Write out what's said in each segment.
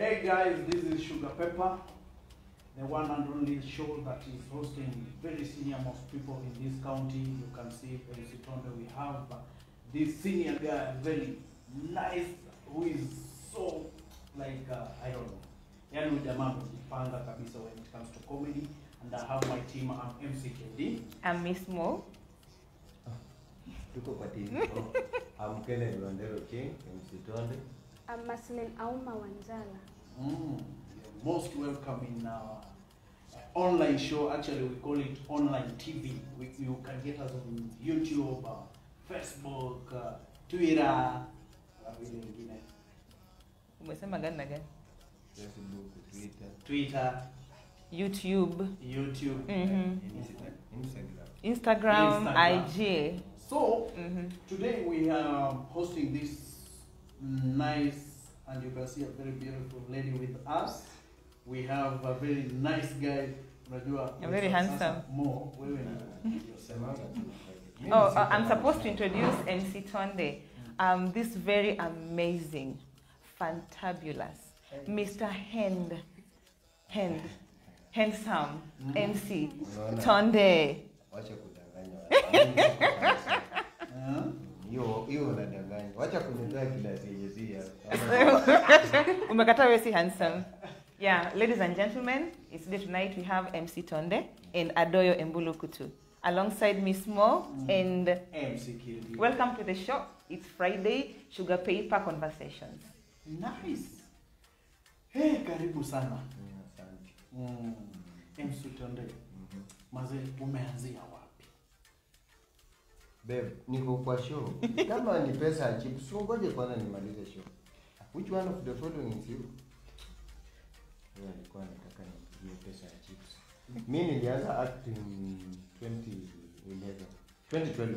Hey guys, this is Sugar Pepper, the one and only show that is hosting very senior most people in this county. You can see MC Tonde, we have uh, this senior guy, very nice, who is so like, uh, I don't know. Yani huyu jamaa amejipanga kabisa when it comes to comedy. And I have my team, I'm MC KD. I'm Miss Mo. tuko kwa TV. I'm Kenneth Wandero King, MC Tonde. I'm Maslin Auma Wanzala. Mm, you're most welcome in our uh, online show. Actually, we call it online TV. We, you can get us on YouTube, uh, Facebook, uh, Twitter, na vile vingine. Umesema gani na gani? Facebook, Twitter, Twitter, YouTube, YouTube. Mhm. Insta- Instagram. Instagram, Instagram. IG. So Mhm. today we are hosting this nice, and you can see a very beautiful lady with us. We have a very nice guy. Unajua, A very sasa handsome. Mo, wewe ni Semanga tu. Mimi Oh, si uh, I'm kama- supposed to introduce MC Tonde. Um, this very amazing, fantabulous, Mr. Hand, Hand, handsome MC Unaona? Tonde. Wacha kudanganya. Uh, Hiyo hiyo unadanganya. Wacha kunitoa kila sije Umekata wewe si handsome. Yeah, ladies and gentlemen, it's day tonight we have MC Tonde and Adoyo Embulukutu alongside Miss Mo and MC Kirby. welcome to the show. It's Friday, Sugar Paper Conversations. Nice. Hey, karibu sana. Asante. Mm. MC Tonde. Mhm. Maze, umeanzia wapi? Babe, niko kwa show. Kama ni pesa ya chips, ngoje kwanza nimalize show. Which one of the following is you? Yeye alikuwa anataka nipigie pesa ya chips. Mimi nilianza acting 2011. 2012.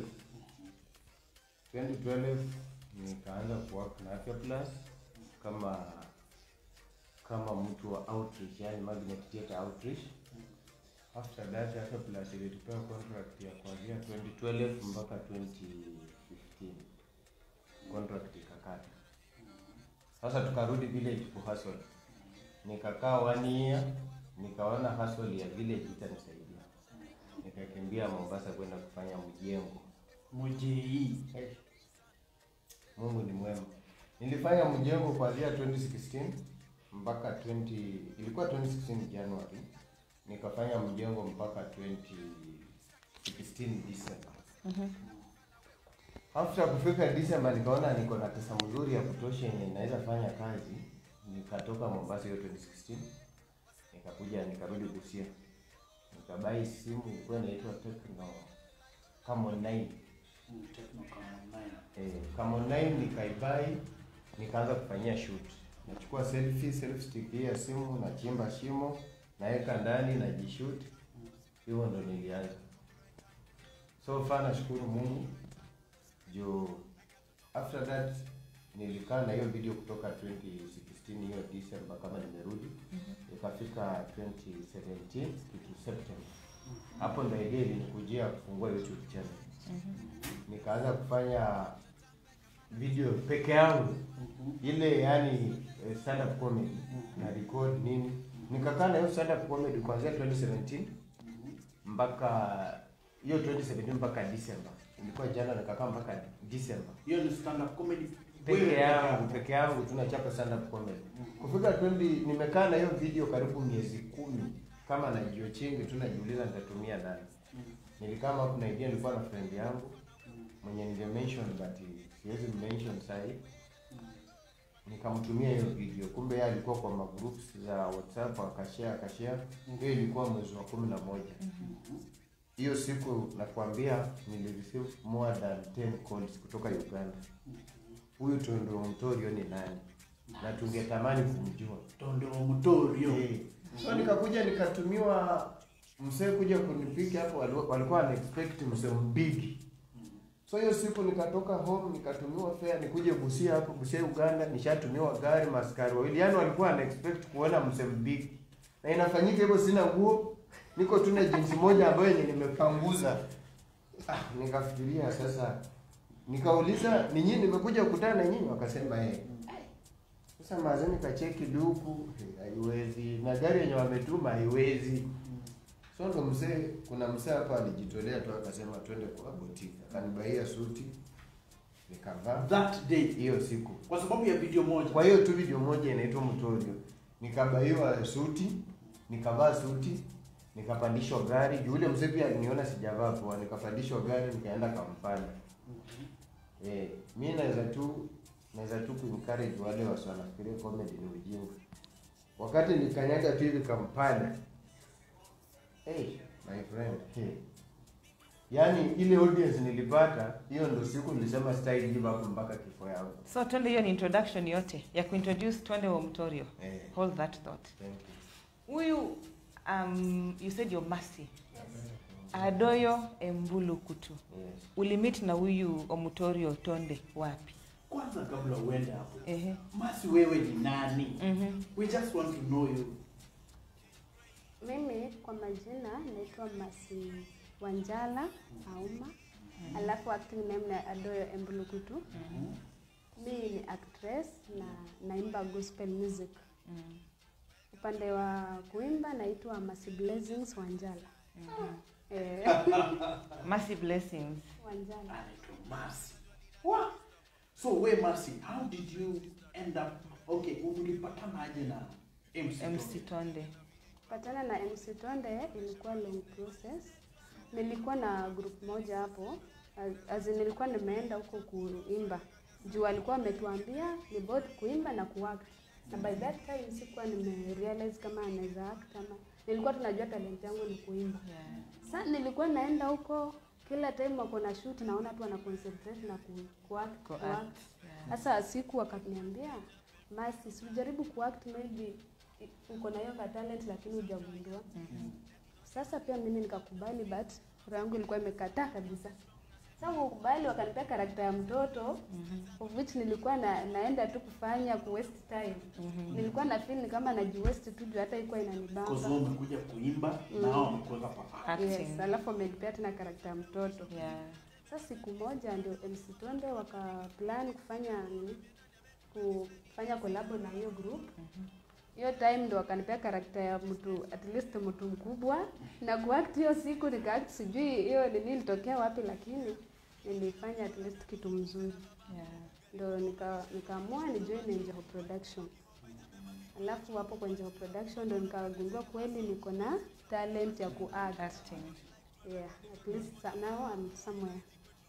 2012 nikaanza kuwork na Afya Plus kama kama mtu wa outreach, yani magnet theater outreach. After that Afya Plus ilitupewa contract ya kuanzia 2012 mpaka 2015. Contract ikakata. Sasa tukarudi village ku hustle. Nikakaa one year, nikaona hustle ya village itanisaidia. Nikakimbia Mombasa kwenda kufanya mjengo. Mujei. Hey. Mungu ni mwema. Nilifanya mjengo kuanzia 2016 mpaka 20 ilikuwa 2016 January. Nikafanya mjengo mpaka 2016 December. After kufika December nikaona niko na pesa mzuri ya kutosha yenye naweza fanya kazi. Nikatoka Mombasa hiyo 2016. Nikakuja nikarudi Busia. Nikabai simu ilikuwa inaitwa Tecno Camon 9. Mm, Techno kama nine. Eh, kama online nikaibai nikaanza kufanyia shoot. Nachukua selfie, selfie stick hii ya simu, nachimba shimo, naweka ndani najishoot. Hivyo ndo nilianza. So far nashukuru Mungu. Juu after that nilikaa na hiyo video kutoka 2016 hiyo December kama nimerudi. Ikafika 2017 kitu September. Hapo ndo idea ilikujia kufungua YouTube channel nikaanza kufanya video peke yangu ile yani eh, stand up comedy na record nini nikakaa na hiyo stand up comedy kuanzia 2017 mpaka hiyo 2017 mpaka December ilikuwa jana nikakaa mpaka December Hiyo ni stand up comedy. peke Wewe yangu peke yangu tunachapa stand up comedy kufika 20 nimekaa na hiyo video karibu miezi kumi kama najio chingi tu najiuliza nitatumia nani nilikaa hapo na idea nilikuwa na friend yangu mwenye ninge mention but siwezi mention sahi nikamtumia hiyo video kumbe yeye alikuwa kwa magroups za whatsapp akashare akashare hiyo ilikuwa mwezi wa kumi na moja hiyo siku nakwambia nilireceive more than 10 calls kutoka uganda huyu tondo mtorio ni nani na tungetamani kumjua Tondo Mutorio. Eh, so nikakuja nikatumiwa msee kuja kunipika hapo, wali- walikuwa wana expect msee mbigi. So hiyo siku nikatoka home nikatumiwa fare nikuje Busia hapo Busia Uganda, nishatumiwa gari maskari wawili, yaani walikuwa wana expect kuona msee mbigi, na inafanyika hivyo, sina nguo, niko tu na jinsi moja ambayo yenye nimepanguza. Ah, nikafikiria sasa, nikauliza ni nyinyi nimekuja kukutana na nyinyi, wakasema eh. Sasa mazeni kacheki duku eh, haiwezi, na gari yenye wametuma haiwezi. So ndo mzee, kuna mzee hapa alijitolea tu akasema twende kwa boutique, akanibaia suti nikavaa That day hiyo siku. kwa sababu ya video moja. Kwa hiyo tu video moja inaitwa Mtorio, nikabaiwa suti, nikavaa suti, nikapandishwa gari. Juu Yule mzee pia aliniona sijavaa poa, nikapandishwa gari, nikaenda Kampala. Eh, mi naweza tu naweza tu kuencourage wale wasi wanafikiria comedy ni ujinga. Wakati nikanyaga tu hivi Kampala, hey, my friend, hey. Yaani ile audience nilipata, hiyo ndo siku nilisema stai give up mpaka kifo yangu. So twende, hiyo ni introduction yote ya kuintroduce Twende wa Mtorio. Eh, Hold that thought. thank you. Huyu um, you said you're Mercy. Adoyo Embulu Kutu. Yes. Ulimit na huyu Omutorio Tonde wapi? Kwanza kabla uende hapo, Ehe. Masi wewe ni nani? Mhm. We just want to know you. Mimi kwa majina naitwa Masi Wanjala Auma, alafu acting name na Adoyo Embulukutu. Mi ni actress na naimba gospel music. Mm. Upande wa kuimba naitwa Masi Blessings Wanjala. Eh, Mercy blessings. Wanjala. Anaitwa Masi. What? So we Masi, how did you end up? Okay, ulipatana aje na MC? MC Tonde. Patana na MC Tonde ilikuwa long process. Nilikuwa na group moja hapo, as- as in nilikuwa nimeenda huko kuimba juu alikuwa ametuambia ni both kuimba na kuact, na by that time sikuwa nimerealize kama anaweza act ama nilikuwa tunajua talent yangu ni kuimba. Yeah. Sasa nilikuwa naenda huko kila time wako na shoot, naona tu wana concentrate na ku, kuact, Ko kuact. act. Yeah. Sasa siku wakaniambia Masi, si ujaribu kuact maybe i- uko na hiyo ka talent lakini hujagundua. Mhm. Sasa pia mimi nikakubali but roho yangu ilikuwa imekataa kabisa. Sasa kukubali wakanipea karakta ya mtoto Mhm. of which nilikuwa na, naenda tu kufanya ku waste time. Mhm. Nilikuwa na feel ni kama naji waste tu juu hata ilikuwa Because wewe inanibamba. umekuja kuimba na hao wamekuweka kwa act. Acting. Yes, alafu wamenipea tena karakta ya mtoto. Yeah. Sasa siku moja ndio MC Tonde wakaplan kufanya nini? kufanya collab na hiyo group. Mhm. Hiyo time ndo wakanipea karakta ya mtu at least mtu mkubwa na kuact hiyo siku nikaact, sijui hiyo nini ilitokea wapi, lakini nilifanya at least kitu mzuri, Yeah. ndo nika nikaamua ni join Njengo Production. Alafu hapo kwa Njengo Production ndo nikagundua kweli niko na talent ya kuact. Acting. Yeah, at least sa- now I'm somewhere.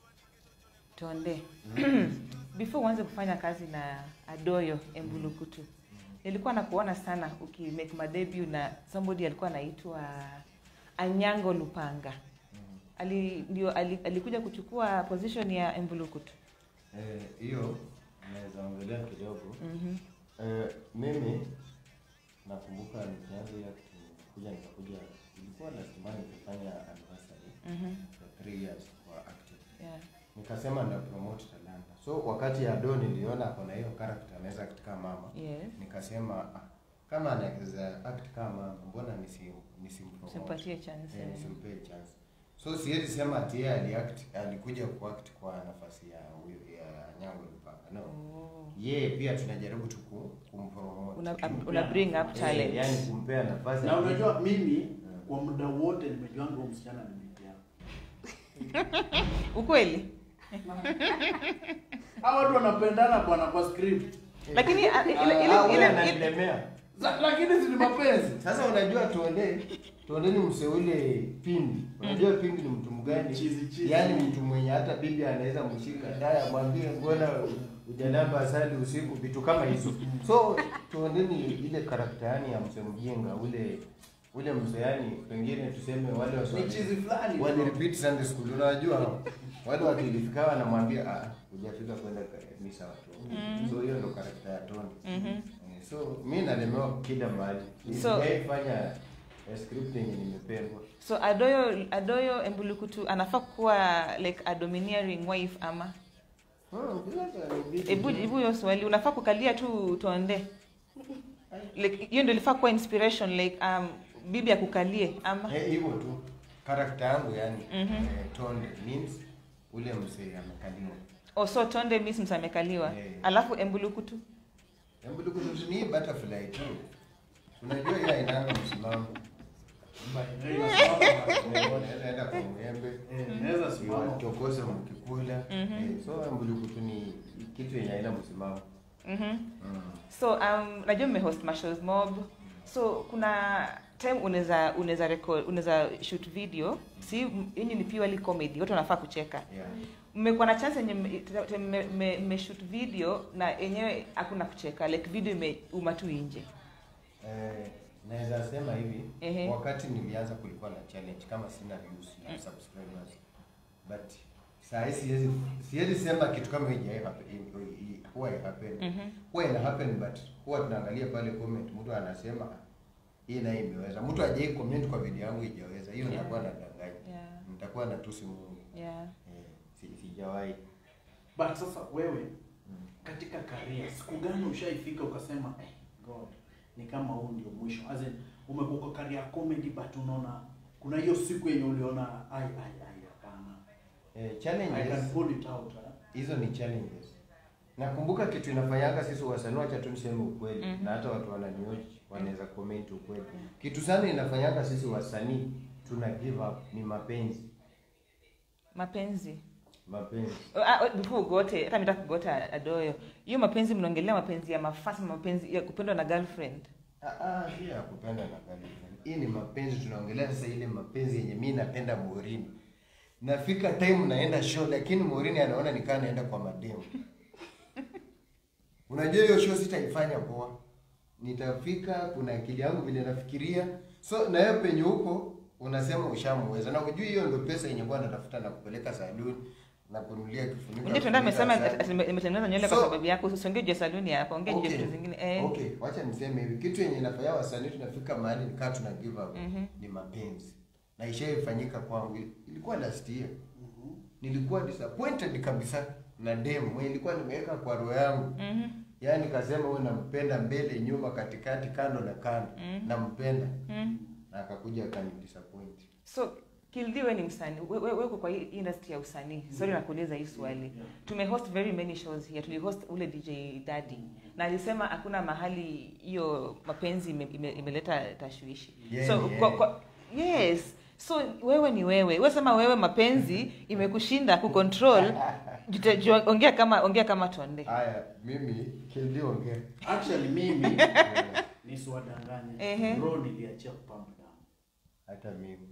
Tonde. Before uanze kufanya kazi na Adoyo Embulukutu. Nilikuwa nakuona sana ukimake madebut na somebody alikuwa anaitwa Anyango Lupanga. Ali ndio ali, alikuja kuchukua position ya Embulukutu. Eh, hiyo naweza ongelea kidogo. Mhm. Eh, mimi nakumbuka nikianza hiyo kitu nikakuja nikakuja ilikuwa lazima nikifanya anniversary Mhm. ya 3 years kwa acting. Yeah. Nikasema nda promote talanta. So wakati Ado niliona ako na hiyo character anaweza act kama mama. Yes. Nikasema ah, kama anaweza act kama mama mbona nisi nisimpromote? Simpatie chance. Eh, eh. nisimpe chance. So siwezi sema ati yeye aliact alikuja kuact kwa nafasi ya huyo ya Nyango Lupanga. No. Oh. Yeye pia tunajaribu tu ku- kumpromote. Una, una bring up talent. Eh, yani kumpea nafasi. Na unajua mimi kwa muda wote nimejuanga huyu msichana ni bibi yangu. Ukweli? Hao watu wanapendana bwana kwa script. Lakini a- ile Ah, ile huyo ile, ile ananilemea. Za- Lakini si ni mapenzi. Sasa unajua tuonde tuonde ni mseule pindi. Unajua pindi ni mtu mgani? Chizi, chizi. Yaani mtu mwenye hata bibi anaweza mshika haya mwambie mbona ujalamba asali usiku vitu kama hizo. So tuonde ni ile karakta yani ya mse mjinga ule ule mse yani pengine tuseme wale Ni waswali chizi fulani. wale repeat Sunday school unajua wale wakilifika wanamwambia ah hujafika kwenda kanisa watu. So hiyo ndo karakta ya Tony. Mhm. Eh, So mi nalemewa kila mahali. So- Sijaifanya eh, script yenye nimependwa. So Adoyo Adoyo Embulukutu anafaa kuwa like a domineering wife ama Hmm, bila hata inabidi Ebu tu. jibu hiyo swali. Unafaa kukalia tu tonde. Like hiyo ndio ilifaa kuwa inspiration like um bibi akukalie ama Eh, hivyo tu. Karakta yangu yani Mhm. eh, Tonde means ule msee amekaliwa. oh, so tonde means mtu amekaliwa. Yeah. Alafu Embulukutu. Embulukutu ni hii butterfly tu. Unajua hiyo hainanga msimamo. But, eh, inasimama. Unaweza enda kwa mwembe. Eh, inaweza simama. Iwachokose mkikula. Eh, So embulukutu ni kitu yenye haina msimamo. Mhm. Mm. so um, najua mmehost mashows mob so kuna time unaweza unaweza record unaweza shoot video si yenye ni purely comedy watu wanafaa kucheka Yeah. mmekuwa na chance yenye mme- te- mme- mme- mmeshoot video na yenyewe hakuna kucheka like video imeuma tu nje Eh, naweza sema hivi Ehe. wakati nilianza kulikuwa na challenge kama sina views na subscribers but saa hii siwezi siwezi sema kitu kama hii happen huwa happen Mhm. huwa ina happen but huwa tunaangalia pale comment mtu anasema hii naye imeweza mtu hajai comment kwa video yangu ijaweza hiyo Yeah. nitakuwa nadanganya Yeah. nitakuwa natusi Mungu yeah eh, si- sijawahi But sasa wewe katika career siku gani ushaifika ukasema eh, God ni kama huu ndio mwisho as in umekuwa kwa career ya comedy but unaona kuna hiyo siku yenye uliona ai ai ai hapana eh, I can challenges pull it out eh? hizo ni challenges nakumbuka kitu inafanyanga sisi wasanii wacha tu niseme ukweli Mhm. na hata watu wananioji wanaweza comment ukweli kitu sana inafanyanga sisi wasanii tuna give up ni mapenzi mapenzi mapenzi Ah, ah, before ugote hata mitaka kugota adoyo hiyo mapenzi mnaongelea mapenzi ya mafasi mapenzi ya kupendwa na girlfriend Ah, ah, hii ya kupenda na girlfriend. hii ni mapenzi tunaongelea sasa ile mapenzi yenye mi napenda Morini nafika time naenda show lakini Morini anaona nikaa naenda kwa mademu unajua hiyo show sitaifanya poa nitafika kuna akili yangu vile nafikiria so na wewe penye huko unasema ushamweza na kujua hiyo ndio pesa yenye kwa natafuta na kupeleka saluni na kununulia kifuniko ndio tuenda amesema ya ati- ati- imetengeneza nywele kwa So- sababu yako usiongee juu ya saluni hapa ongea juu ya Okay. vitu zingine eh Okay, wacha niseme hivi. Kitu yenye inafanya wasanii tunafika mahali nikaa tuna give up Mhm. ni mapenzi. Na ishaifanyika kwangu. Ilikuwa last year. Mhm. Nilikuwa disappointed kabisa na demu mwenye nilikuwa nimeweka kwa roho yangu. mhm Yaani nikasema huyu nampenda mbele, nyuma, katikati, kando na kando. Mhm. Nampenda. mhm Na akakuja akani disappoint. so Kildi wewe ni msanii wewe wewe uko kwa hii industry ya usanii sorry nakuuliza hii swali Yeah. tumehost very many shows here tulihost ule DJ Daddy na alisema hakuna mahali hiyo mapenzi ime- ime- imeleta tashwishi Yeah, so yeah. Kwa, kwa, yes so wewe ni wewe wewe sema wewe mapenzi imekushinda kucontrol Jute- jua- ongea kama ongea kama tonde Haya, mimi Kildi ongea. Actually mimi nisiwadanganye. Ehe. Bro niliachia kupamba damu. Hata mimi.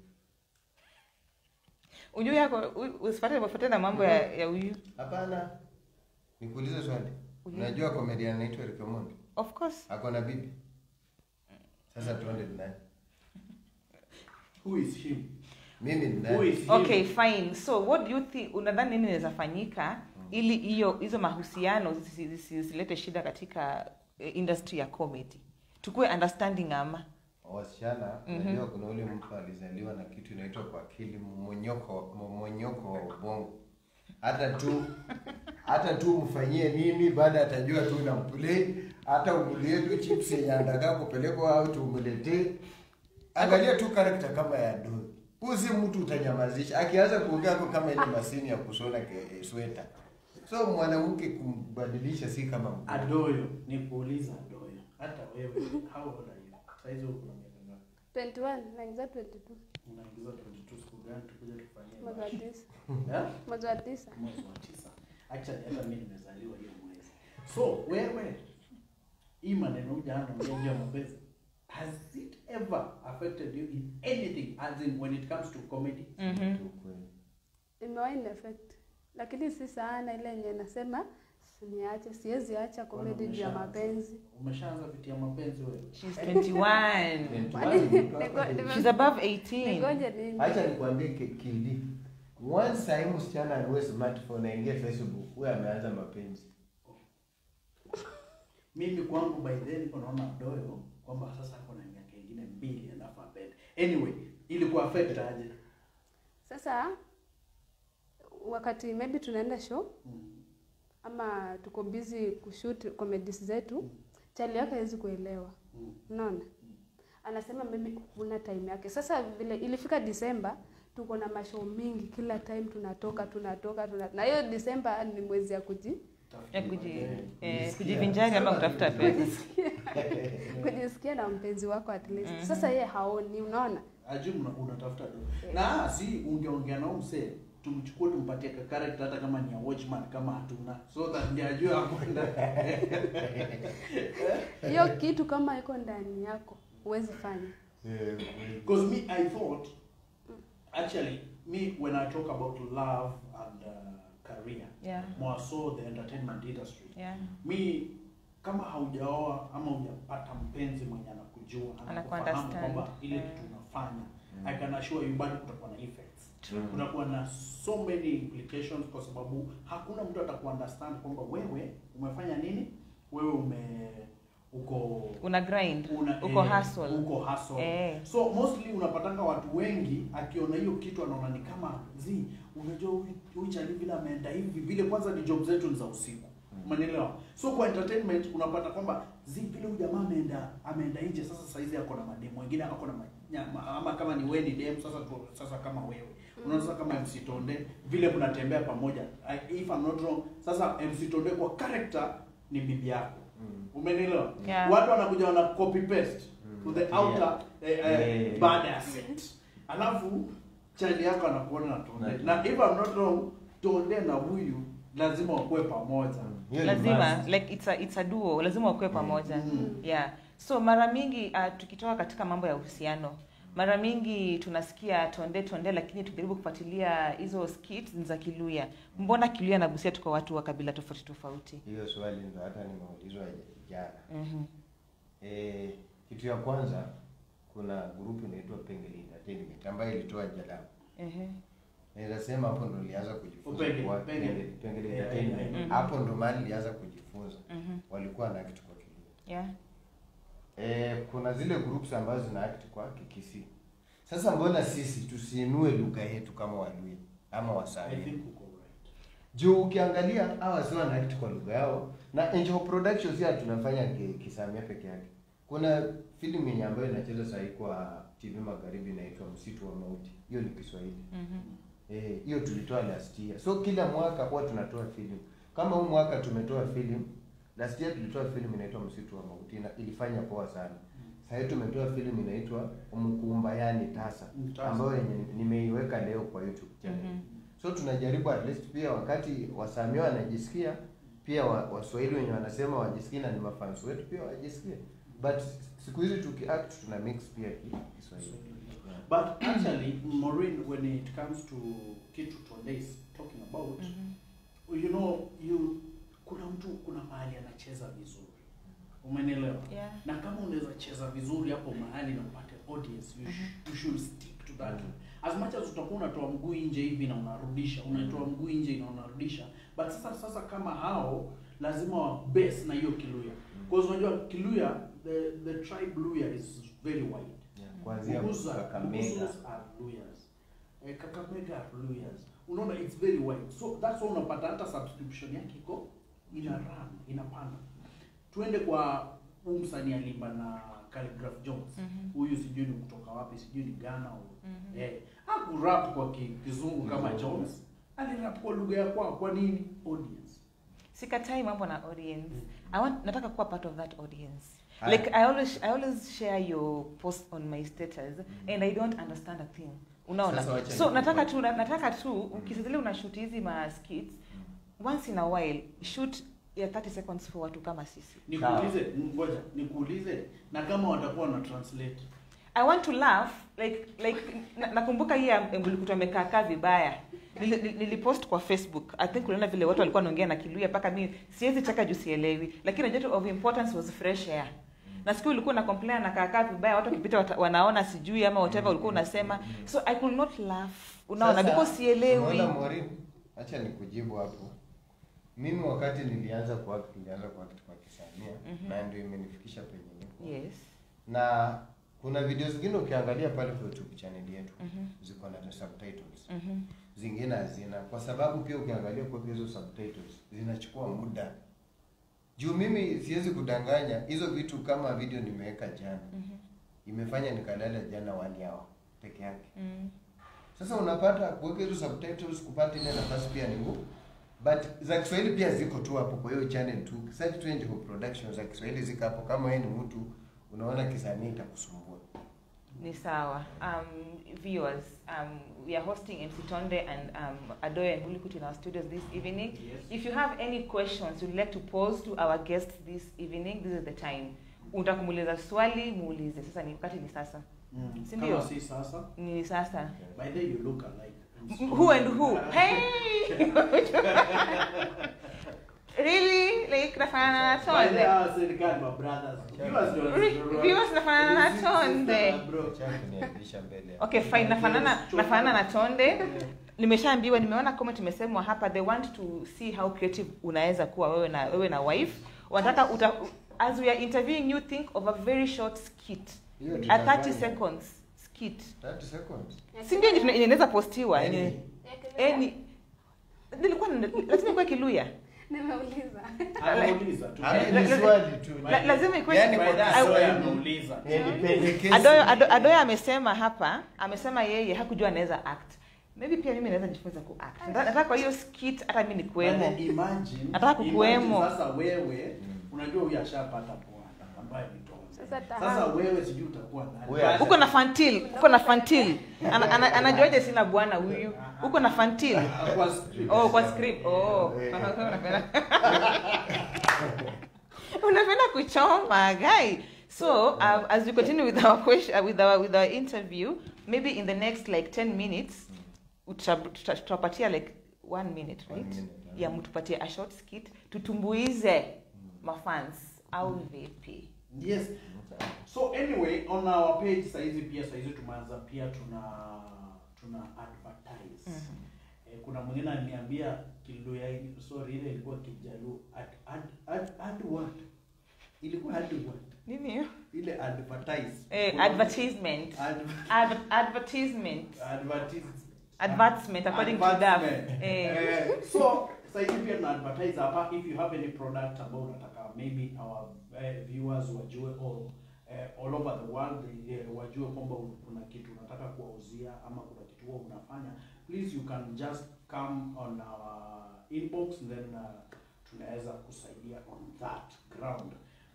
ujui yako u- usifuate ufuate na mambo ya ya huyu Hapana. Nikuulize swali. Uliza. Unajua comedian anaitwa Eric Omondi? of course Ako na bibi? Sasa tuone ni nani. Who is him? Mimi ni Who nani? is him? okay fine so what do you think unadhani nini inaweza fanyika ili hiyo hizo mahusiano zisi- zisi- zisilete shida katika eh, industry ya comedy tukue understanding ama Wasichana, Mhm. unajua kuna ule mtu alizaliwa na kitu inaitwa kwa akili mmonyoko mmonyoko wa ubongo. Hata tu hata tu mfanyie nini baada atajua tu unampule hata umulie tu chips yenye anataka kupelekwa au tu umletee. Angalia tu karakta kama ya Doi. Usi mtu utanyamazisha. Akianza kuongea kwa kama ile masini ya kushona ke- sweta. So mwanamke kumbadilisha si kama mkuu. Adoyo, nikuuliza Adoyo. Hata wewe, how old are you? Saizi uko na miaka ngapi? 21 naingiza 22 Unaingiza 22 siku gani tukuje tufanyie? mwezi wa bash? tisa Yeah? mwezi wa tisa Mwezi wa tisa. Actually hata mimi nimezaliwa hiyo mwezi. So wewe hii maneno hujana ongea juu ya mapenzi. Has it ever affected you in anything as in when it comes to comedy? Mhm. Tu kweli. imewahi ni effect lakini si sana ile yenye nasema niache siwezi acha comedy juu ya umeshaanza? mapenzi Umeshaanza vitia mapenzi wewe? she's 21 Niko- she's above 18 nigoje nini Acha nikwambie ki- Kildi. Once sahi msichana anue smartphone aingie Facebook, huyo ameanza mapenzi. Mimi kwangu by then unaona Adoyo kwamba sasa ako na miaka ingine mbili alafu apende. Anyway, ilikuwa affect aje? sasa wakati maybe tunaenda show Mm. ama tuko busy kushoot comedies zetu chali yake hawezi kuelewa Mm. unaona anasema maybe huna time yake sasa vile ilifika Disemba tuko na mashow mingi kila time tunatoka tunatoka tuna... na hiyo Disemba ni mwezi ya kuji Tafuta ya kuji, baadaye. eh, Kujisikia. kujivinjari ama kutafuta pesa kujisikia na mpenzi wako at least Mhm. sasa yeye haoni unaona Ajui una- unatafuta do Eh. na si ungeongea nao msee tumchukue tumpatie ka character hata kama ni ya watchman kama hatuna so that ndiye ajue akwenda hiyo kitu kama iko ndani yako huwezi fanya because me i thought actually me when i talk about love and uh, career yeah more so the entertainment industry yeah mi kama haujaoa ama hujapata mpenzi mwenye anakujua anakufahamu Anakuunderstand. kwamba ile Mm. kitu unafanya i can assure you bado kutakuwa na effects true kunakuwa na so many implications kwa sababu hakuna mtu atakuunderstand kwamba wewe umefanya nini wewe ume uko una grind una, uko eh, hustle uko hustle eh so mostly unapatanga watu wengi akiona hiyo kitu anaona ni kama zi unajua huyu- huyu chali vile ameenda hivi vile kwanza ni job zetu ni za usiku umenielewa so kwa entertainment unapata kwamba zi vile huyu jamaa ameenda ameenda nje sasa saizi ako na mademu wengine ako na manyama ama kama ni wewe ni dem sasa tu, sasa kama wewe unaona kama MC Tonde vile mnatembea pamoja I- if I'm not wrong sasa MC Tonde kwa character ni bibi yako umenielewa Yeah. watu wanakuja wana copy paste to the Yeah. outer eh, eh, Yeah. baada ya set alafu chali yako anakuona na Tonde Na- na if I'm not wrong Tonde na huyu lazima wakuwe pamoja Hiyo ni lazima must. like it's a, it's a duo lazima wakuwe pamoja Mm. yeah so mara mingi uh, tukitoka katika mambo ya uhusiano mara mingi tunasikia tonde tonde lakini tukijaribu kufuatilia hizo skits ni za kiluya mbona kiluya na busia tuko watu wa kabila tofauti tofauti hiyo swali ndo hata nimeulizwa jana mm-hmm. Eh, kitu ya kwanza kuna grupu inaitwa Pengeli Entertainment ambayo ilitoa jalamu. mm Naweza sema hapo ndo nilianza kujifunza Pengeli, kwa Pengeli. Pengeli, Pengeli Yeah, Entertainment. yeah, yeah. Hapo ndo mahali nilianza kujifunza. mm-hmm. Walikuwa na act kwa Kiluya. yeah Eh, kuna zile groups ambazo zina act kwa Kikisi. Sasa mbona sisi tusiinue lugha yetu kama Waluya ama I Wasanii? think uko right Juu ukiangalia hawa si wana act kwa lugha yao na Angel Productions ya tunafanya ki- kisamia peke yake. Kuna filamu yenye ambayo inacheza sasa hivi kwa TV Magharibi inaitwa Msitu wa Mauti. Hiyo ni Kiswahili. mm-hmm. Eh, hiyo tulitoa last year. So kila mwaka huwa tunatoa filamu. Kama huu mwaka tumetoa filamu, last year tulitoa filamu inaitwa Msitu wa Mauti na ilifanya poa sana. Sasa hivi tumetoa filamu inaitwa Mkumbayani Tasa Mm, Tasa. ambayo yenye nimeiweka leo kwa YouTube channel. Mhm. So tunajaribu at least pia wakati wasamia wanajisikia pia wa- waswahili wenye wanasema wajisikie na ni mafans wetu pia wajisikie. But siku hizi tukiact tuna mix pia ki- Kiswahili. Yeah. but actually Maureen when it comes to kitu Tonde is talking about Mm-hmm. you know you kuna mtu kuna mahali anacheza vizuri umenielewa yeah na kama unaweza cheza vizuri hapo mahali na upate audience you, sh you should stick to that Mhm. as much as utakuwa unatoa mguu nje hivi na unarudisha unatoa mguu nje na unarudisha but sasa sasa kama hao lazima wa base na hiyo kiluya because unajua kiluya the the tribe luya is very wide Yeah. Kuanzia Bubuza, Kakamega. Bubuzas are Luyas. Eh, Kakamega are Luyas. Unaona it's very wide. So that's why unapata hata subscription yake iko ina run, inapanda. Tuende kwa huyu msanii alimba na Calligraph Jones. Mhm. Huyu sijui ni kutoka wapi, sijui ni Ghana au Mhm. eh, hakurap kwa ki- kizungu kama Kizungu. Jones. Alirap kwa lugha ya kwao. Kwa nini? Audience. sikatai mambo na audience I want, nataka kuwa part of that audience Haya. like I always, I always share your post on my status and I don't understand a thing unaona Sasa wacha so nikupe- nataka tu na- nataka tu ukisazili una shoot hizi ma skits once in a while shoot ya 30 seconds for watu kama sisi Nikuulize, ngoja, nikuulize na kama watakuwa na translate. I want to laugh like like na- nakumbuka hii ya Mbulukutu amekaa kaa vibaya Nili- nili- nilipost kwa Facebook I think uliona vile watu walikuwa wanaongea na Kiluya mpaka mimi siwezi cheka juu sielewi lakini najua tu of importance was fresh air na siku ulikuwa na complain na kaakaa vibaya watu wakipita wata- wanaona sijui ama whatever ulikuwa unasema so I could not laugh unaona Sasa, because sielewi unaona Maureen, acha nikujibu hapo. Mimi wakati nilianza kuact nilianza kuact kwa Kisamia Mhm. na ndio imenifikisha penye niko. yes Na kuna video zingine ukiangalia pale kwa YouTube channel yetu mhm ziko na subtitles. mhm Zingine hazina kwa sababu pia ukiangalia kwa hizo subtitles zinachukua muda. Juu mimi siwezi kudanganya hizo vitu kama video nimeweka jana. mhm Imefanya nikalala jana one hour peke yake. mhm Sasa unapata kuweka hizo subtitles kupata ile nafasi pia ni ngumu but za Kiswahili pia ziko tu hapo kwa hiyo channel tu. Search tu Angel Production za Kiswahili ziko hapo. Kama wewe ni mtu unaona kisanii itakusumbua. Ni sawa. Um, viewers, um, we are hosting MC Tonde and um, Adoya and Hulikutu in our studios this evening. Yes. If you have any questions you'd like to pose to our guests this evening, this is the time. Unataka kumuuliza swali, muulize. Sasa ni wakati ni sasa. Mm. Si ndio? Kama si sasa. Ni sasa. By the way, you look alike. M- Who and who? Hey! really? Like nafanana na By the way, Tonde? hawa serikali ma brothers. Viewers ndio Re- wanasema- viewers nafanana na This is sister, Tonde. bro. Acha kuniaibisha mbele. ya- Okay, fine. Nafanana nafanana na Tonde. Yeah. nimeshaambiwa nimeona comment imesemwa hapa they want to see how creative unaweza kuwa wewe na wewe na wife wanataka uta, as we are interviewing you think of a very short skit Hiyo a tutafanya. 30 seconds skit 30 seconds. si ndio yenye tuna- yenye inaweza postiwa Any. yenye any nilikuwa na- lazima ikuwe kiluya Nimeuliza. Anauliza tu. Ah, la- ni la- swali tu. la- lazima ikuwe Yaani By kwa the way, Kiswahili. anauliza. Eh, ni pendekezi. Adoyo, Ado- Adoyo amesema hapa, amesema yeye hakujua anaweza act. Maybe pia mimi naweza jifunza ku act. Nataka nataka kwa hiyo skit hata mimi nikuwemo. But imagine, Nataka kukuwemo. imagine Sasa wewe unajua huyu ashapata bwana ambaye ni Tonde. Sasa Sasa tahamu. wewe sijui utakuwa nani. Wewe asha- Uko na fantil, uko na fantil. Ana, ana, anajuaje sina bwana huyu? Uko na fantil. Ah, kwa script. Oh, kwa script. Oh. Eh. Unapenda. Unapenda kuchoma, guy. So, um, as we continue with our question, uh, with our with our interview, maybe in the next like 10 minutes, uta- tuta- tutapatia like one minute, One right? minute, yeah. Yeah, mtupatie a short skit tutumbuize mafans au vipi? Yes. So anyway, on our page saizi pia saizi tumeanza pia tuna tuna advertise. Mhm. Eh, kuna mwingine aliniambia Kiluya sorry ile ilikuwa Kijaluo ad, ad, ad, ad what? Ilikuwa ad what? Nini hiyo? Ile advertise. Eh, Kuna- advertisement. Ad, Adver- advertisement. advertise. Advertisement according to DAF. Advertisement. Eh. Eh, so saizi pia tuna advertise hapa if you have any product ambao unataka maybe our eh, viewers wajue or eh, all over the world eh, wajue kwamba kuna kitu unataka kuwauzia ama kuna kitu huwa unafanya please you can just come on our inbox then uh, tunaweza kusaidia on that ground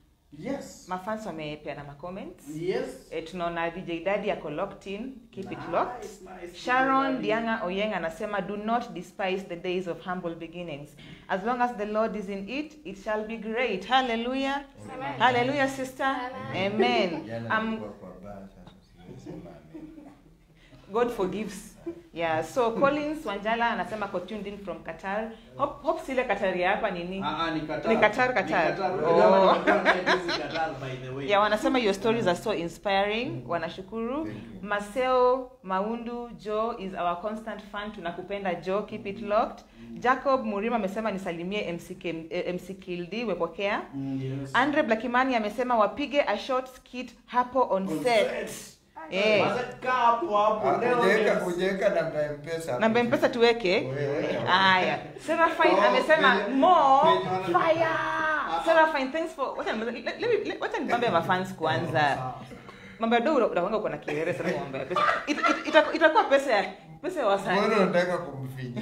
yes Mafans wamepeana ma comments. yes Eh, tunaona DJ Daddy ako locked in, keep it locked. Nice, nice. Sharon Dianga Oyeng anasema do not despise the days of humble beginnings. As long as the Lord is in it, it shall be great. Hallelujah. Amen. Hallelujah sister. Amen. Amen. Jana Um, nilikuwa kwa bar, sasa siwezi sema amen. God forgives. Yeah, so Collins Wanjala anasema ko tuned in from Qatar. Hope, hope sile Qatar ya hapa nini? Ah, ah, ni Qatar. Ni Qatar, Qatar. Ni Qatar. Oh. Kama nilikuwa najuzi Qatar, by the way. Yeah, wanasema your stories are so inspiring. Wanashukuru. Thank you. Maseo Maundu Joe is our constant fan. Tunakupenda Joe, keep it locked. Jacob Murima amesema nisalimie MC, Kim- eh, MC Kildi wepokea. Mm, yes. Andre Blakimani amesema wapige a short skit hapo on On set. set. Eh. Maze, kaa hapo hapo. Ah, Leo hujaweka- yes. hujaweka namba ya mpesa hapo. Namba ya mpesa tuweke. Wewe. Haya. Serafine Oh, amesema penye- more penye- fire. Ah. Serafine thanks for wacha nimalize- let- let me- let- wacha nibambe mafans kwanza. Sawa. Mambo ya do unawanga uko na kielele sana mambo ya pesa. It- it- ita- Itakuwa pesa ya pesa ya wasanii. Mbona unataka kumfinya?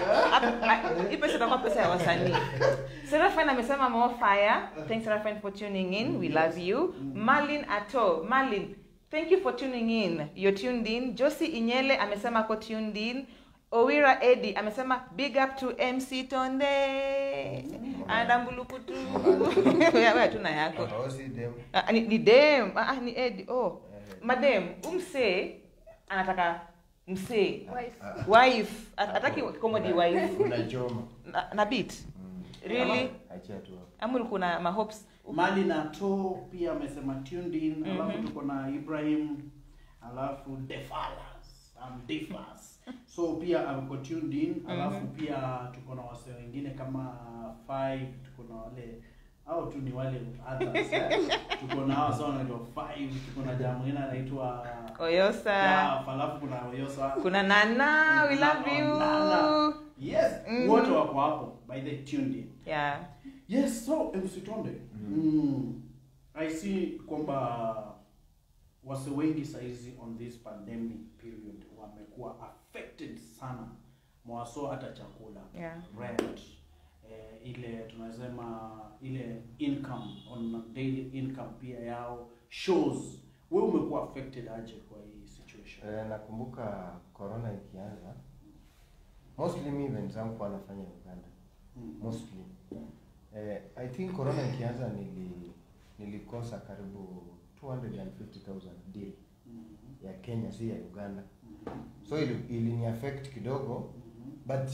hii pesa itakuwa pesa ya wasanii serafine amesema more fire thanks serafine for tuning in we love you malin ato malin thank you for tuning in you're tuned in josi inyele amesema ako tuned in owira edi amesema big up to mc tonde andambulukutu wewe hatuna yako Oh, si dem. Ah, ni, ni dem ah, ah, ni edi oh Eh, madem umsee anataka msee Wife. ah, wife At- ataki comedy wife unachoma. na, na beat Mm. really Achia tu hapo. ama kuna mahopes mali na to pia amesema tuned in Mhm. alafu tuko na ibrahim alafu defalas um, defas so pia amko tuned in alafu Mhm. pia tuko na wase wengine kama five tuko na wale au tu ni wale others eh. tuko na hawa sawa wanaitwa five tuko na jamaa mwingine anaitwa oyosa Jaf, alafu kuna oyosa kuna nana we love you Nana. yes Mhm. wote wako hapo by the tuned in yeah Yes, so msitonde. Mm. I see kwamba wase wengi saizi on this pandemic period wamekuwa affected sana mwaso hata chakula Yeah. rent eh, ile tunasema ile income on daily income pia yao shows we umekuwa affected aje kwa hii situation Eh, nakumbuka corona ikianza mostly mi event zangu kwa nafanya Uganda Mm. mostly eh, I think corona ikianza nili nilikosa karibu 250,000 deal Mhm. ya Kenya si ya Uganda Mhm. so ili, ilini affect kidogo Mhm. but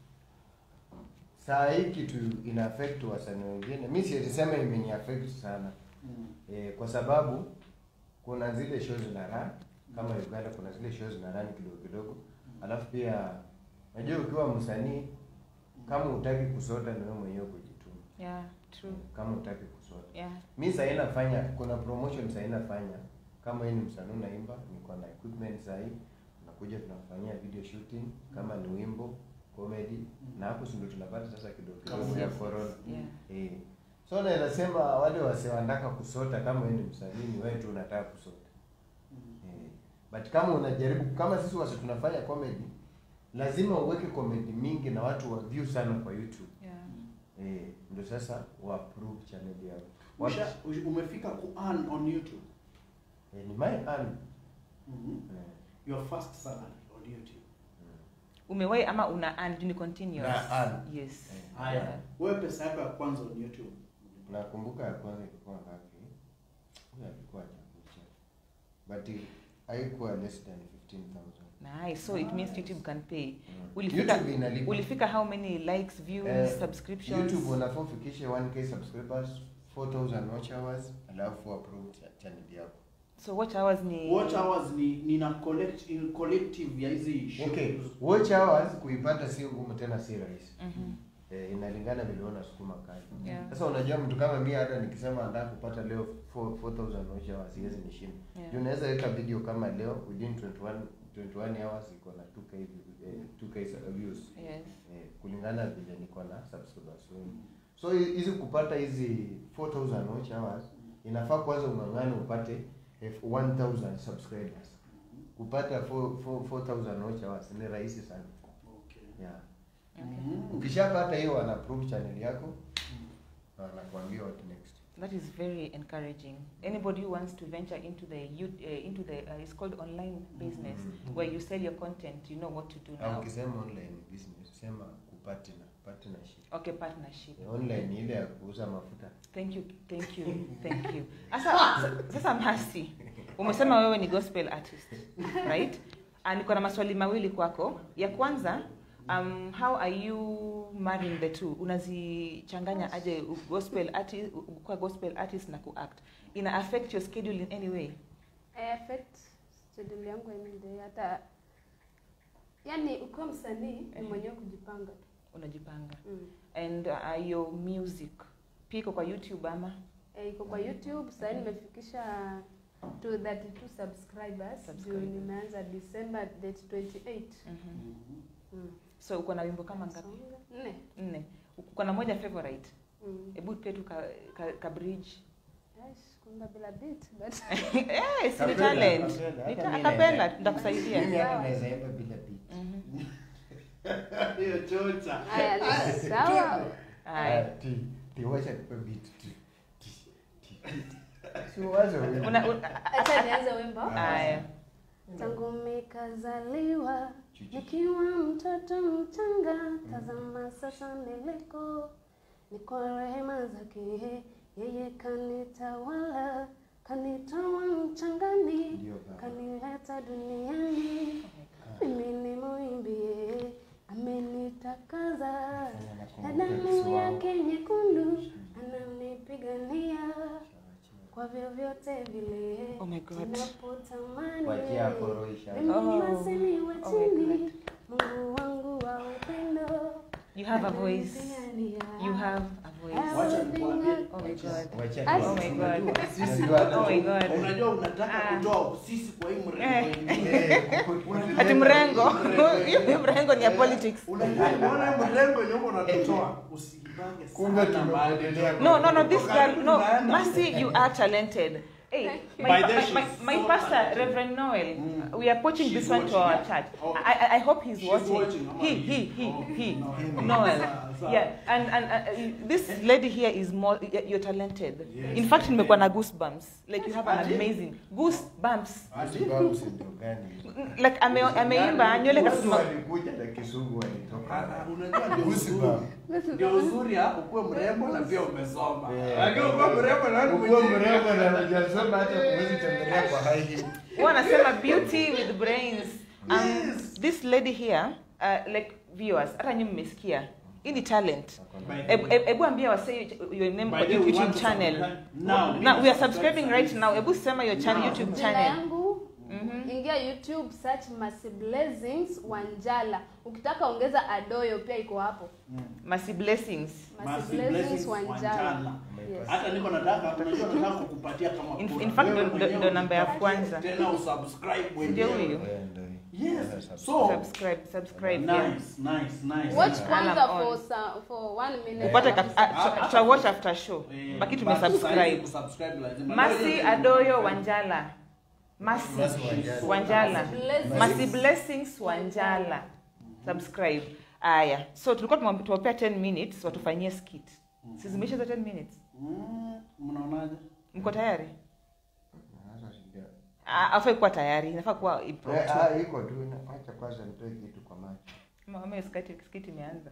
saa hii kitu ina affect wasanii wengine mi siwezi sema imeni affect sana Mhm. e, kwa sababu kuna zile show zina run kama Uganda kuna zile show zina run kidogo kidogo alafu pia najua ukiwa msanii kama utaki kusota ni wewe mwenyewe kujituma Yeah, true. kama utaki kusota Yeah. mi sahii nafanya kuna promotion sahii nafanya kama hii ni msanii unaimba niko na equipment sahii nakuja tunafanyia video shooting kama ni wimbo comedy na hapo si ndio tunapata sasa kidogo kidogo ya Yes. corona Yeah. eh so naweza sema wale wase wanataka kusota kama wewe ni msanii ni wewe tu unataka kusota Mhm. eh but kama unajaribu kama sisi wase tunafanya comedy lazima uweke comedy mingi na watu wa view sana kwa YouTube Yeah. eh ndio sasa wa approve channel yao Usha, ush- umefika ku earn on youtube eh, ni my earn Mhm. eh. your first salary on youtube Umewahi ama una earn ni continuous? Na earn. Yes. Eh. haya wewe pesa yako ya kwanza on youtube nakumbuka ya kwanza ilikuwa ngapi huyo alikuwa chakucha but i- haikuwa less than 15000 Nice. So it means Nice. YouTube can pay. Mm. Ulifika YouTube inalipa. ulifika how many likes, views, Eh, subscriptions? YouTube unafaa ufikishe 1k subscribers 4000 watch hours alafu approve cha- channel yako So watch hours ni watch hours ni nina collect in collective ya hizi shows. okay watch hours kuipata si ngumu tena si rahisi Mhm. eh, inalingana vile unasukuma kazi Yeah. sasa unajua mtu kama mi hata nikisema nataka kupata leo 4 4000 watch hours siwezi nishinda Yeah. Juu unaweza weka video kama leo within 21 21 hours iko na 2k vi- eh, 2k views Yes. eh, kulingana vile niko na subscribers wengi so hi- hizi kupata hizi 4000 watch hours inafaa kwanza ung'ang'ane upate if 1000 subscribers kupata 4 4 4000 watch hours ni rahisi sana Okay. yeah Okay. Mhm. ukishapata hiyo wana approve channel yako na wanakuambia what next That is very encouraging. Anybody who wants to venture into the youth, uh, into the uh, it's called online business Mhm. where you sell your content, you know what to do au now. ukisema online business sema kupartner partnership Okay, partnership. online ni ile ya kuuza mafuta Thank you, thank you, thank you. Sasa sasa Masi, umesema wewe ni gospel artist, right? And niko na maswali mawili kwako. Ya kwanza, um, how are you marrying the two? Unazichanganya aje u- gospel artist, u- kuwa gospel artist na kuact? Ina affect your schedule in any way? I affect schedule yangu any day hata yani ukiwa msanii ni Mhm. mwenyewe kujipanga tu Unajipanga. mm. And uh, your music pia iko kwa YouTube ama? Eh, iko kwa youtube sahii nimefikisha to 32 subscribers juu Subscribers. nimeanza december date 28 Mhm. Mhm. mm. So uko na wimbo kama ngapi? Songa. nne Nne. Uko na moja favorite? mm. Hebu tupe tu ka, ka, ka bridge. Aish, kuimba bila beat but Eh, si ni Kapela, talent. kapela, Ni hata ta- mimi Akapela, naweza- nitakusaidia. mimi hata naweza imba bila beat Mhm. hiyo chocha haya ni sawa Haya. ti ti wacha nipe beat ti ti ti si wazo wewe. Una- una- acha nianze wimbo Haya. tangu mikazaliwa Chuchu. nikiwa mtoto mchanga tazama sasa niliko ni kwa rehema zake yeye kanitawala kanitoa mchangani Ndio baba. kanileta duniani mimi ni muimbie amenitakaza Fanya na nakumbuka damu Kiswahili. yake nyekundu ananipigania kwa vyovyote vile Oh my God. ninapotamani Wachia hapo roho isha. mimi Oh. basi ni wa Oh my chini God. Mungu wangu wa upendo You have a voice. ananipigania. You have a voice. Wacha nikwambie. Oh my God. Wacha Ai. tu- Oh my God. Unajua, sisi Unajua hata- Oh my God. unajua unataka Ah. kutoa sisi kwa hii mrengo Eh. ingine. Eh, ku- ku- Ati mrengo. Hiyo mrengo ni ya politics. Unajua unaona mrengo yenye uko unatutoa usibange Kumbe sana mahali. tumeendelea. No, no, no, this Tuko karibu girl, no, tunaenda. Mercy, you are talented. Hey, my, By my, then she's my, my so pastor, talented. Reverend Noel, Mm. we are poaching She's this one to watching, our yeah? church. Oh. I, I, I hope he's She's watching. watching, I'm He, like, he, he, oh, he. no. Noel. Sawa, sawa. Yeah, and, and uh, this lady here is more, y- you're talented. Yes. In fact, nimekuwa na goosebumps. Like you have an Ati? amazing goosebumps. Goosebumps ndio gani? Like ame, ameimba nywele Wote kasema walikuja na kizungu Ah, walitoka. ah, unajua ndio uzuri. Goosebumps. Ndio uzuri ya ukuwe mrembo na pia umesoma. Yeah. Lakini ukuwe mrembo na wewe Ukuwe mwenyewe. mrembo na hujasoma hata huwezi tembelea kwa high heel. wanasema beauty with brains. Um, Yes. this lady here, uh, like viewers, hata nyinyi mmesikia. Hii ni talent. By the Ebu way. ebu ambia wase your name By kwa the way, we YouTube want to channel. subscribe now. Now we are subscribing right now. Ebu sema your channel, Now. YouTube Jina channel. yangu Mhm. ingia YouTube search Mercy Blessings Wanjala. Ukitaka ongeza Adoyo pia iko hapo. Mercy blessings. Mercy Mercy Blessings Blessings Wanjala. Wanjala. Yes. Hata niko nataka, unajua nataka kukupatia kama In- kura. in fact, Wewe ndo- mwenyewe ndo namba ya ujitafutie, kwanza. Tena usubscribe Ndio mwenyewe. huyo. Eh, ndio hii. Yes. Sasa So, Subscribe, subscribe. yeah. nice, nice, nice. Watch nice. kwanza Alarm on. for sa- for one minute. Upate ka- ah, tuta- tuta watch after show. Eh, Baki but tumesubscribe. sasa hivi kusubscribe lazima. Mercy Ngoja Adoyo Wanjala. Mercy Mercy Wanjala. Wanjala. Blessings. Mercy Blessings Wanjala. Subscribe. Aya. So tulikuwa tumwambi- tuwapea 10 minutes watufanyie skit. Si zimeisha hizo 10 minutes? Mm, mnaonaje? Mko tayari? Sasa sija- Ah, Hafai kuwa tayari, inafaa kuwa Eh, impromptu. ah, iko tu. na- Acha kwanza nitoe kitu kwa macho. Mama hiyo skit skit imeanza.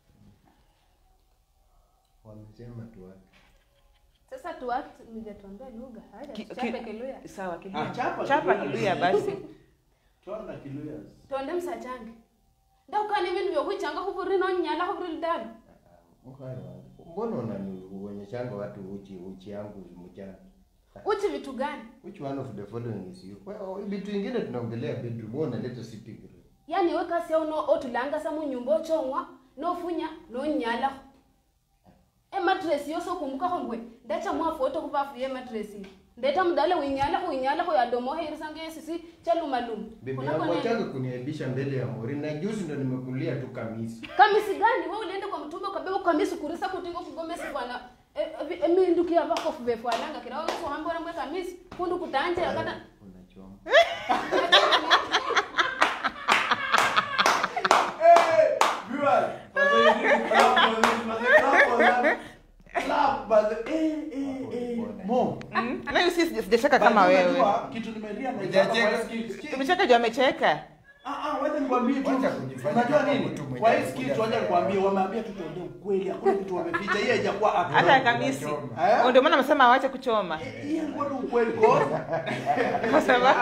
Wamesema tu wapi? Sasa tu act nijatuambia lugha. Haya, Ki- tuchape ki- Kiluya. Sawa, Ah, Kiluya. chapa Chapa Kiluya. Kiluya basi. Twanda Kiluyas. Tonde msachange. Ndakukani vindu vyokuchanga huvuri nonyala huvuri lidalo. Mkwari wangu. Mbona unanionyeshanga watu uchi uchi yangu mchana? Uchi vitu gani? Which one of the following is you? Well, vitu vingine tunaongelea bedroom, wewe unaleta sitting room. yani we kasi yao no otulanga sa munyumba ochong'wa nofunya nonyala ematresi yose okumbukaho ngwe ndacha mwafu oto kuvafuye ematresi ndeta mudale winyala winyala yadomo heirisanga esisi chalumaluma Bibi yangu wataka kuniaibisha mbele ya Mori na juzi ndo nimekulia tu kamisi. kamisi gani we uliende kwa mtume ukabeba kamisi kurisa kutingo kugomesi bwana emindukia vakofu vefwananga kira wakuhambora mwe kamisi kundu kutanje akata Unachoma. Hey, viewers, for the clap for this, for the clap for that. Clap, but the- eh, eh, eh. Mom, Mm. Na hiyo si sijacheka kama but wewe. unajua, kitu nimelia na Hujacheka. kwa hii skit. Tumecheka juu amecheka. Ah, ah, wacha nikwambie tu. Wacha kujifanya Unajua kama nini? mtu mwenye Kwa hii anakuja skit wacha mbele nikwambie yako. wameambia tu tuongee ukweli, hakuna kitu wameficha. Hii haijakuwa act. Hata kamisi. Unachoma. Eh? Ndio maana amesema awache kuchoma. Hii ilikuwa tu ukweli cause Kwa sababu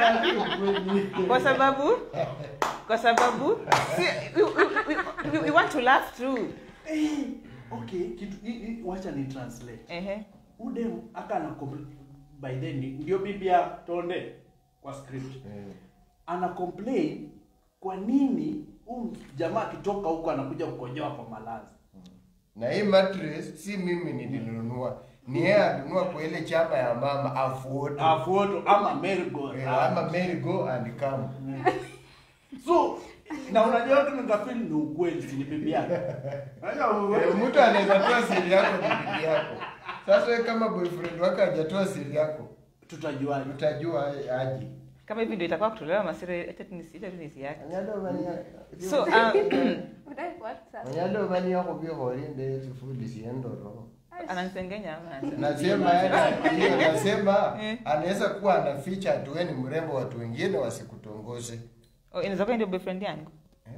kwa sababu kwa sababu si, we, we, we, we want to laugh through. eh, okay, kitu hii- hii wacha ni translate. Ehe. Ude aka na by then ni- ndio bibi ya Tonde kwa script. Eh. ana complain kwa nini huyu jamaa akitoka huko anakuja kukonyoa kwa malazi. Na hii mattress si mimi nilinunua. Ni yeye alinunua kwa ile chama ya mama afuoto. Afuoto ama mergo. Eh, ama Mary go and come. So na unajua tu nikafeel ni ukweli si ni bibi yake. Unajua Eh, Mtu anaweza toa siri yako ni bibi yako. Sasa wewe kama boyfriend wako hajatoa siri yako, tutajuaje? utajua aje. Kama hivi ndio itakuwa kutolewa masiri acha tu nisi acha tu nisi yake. Anyalo mani yako. So um, Anyalo mani yako bi horinde tufudi siendo roho. ananisengenya ama Nasema yani hiyo nasema Eh. anaweza kuwa anaficha tu wewe ni mrembo watu wengine wasikutongoze. oh, inaweza kuwa ndio boyfriend yangu.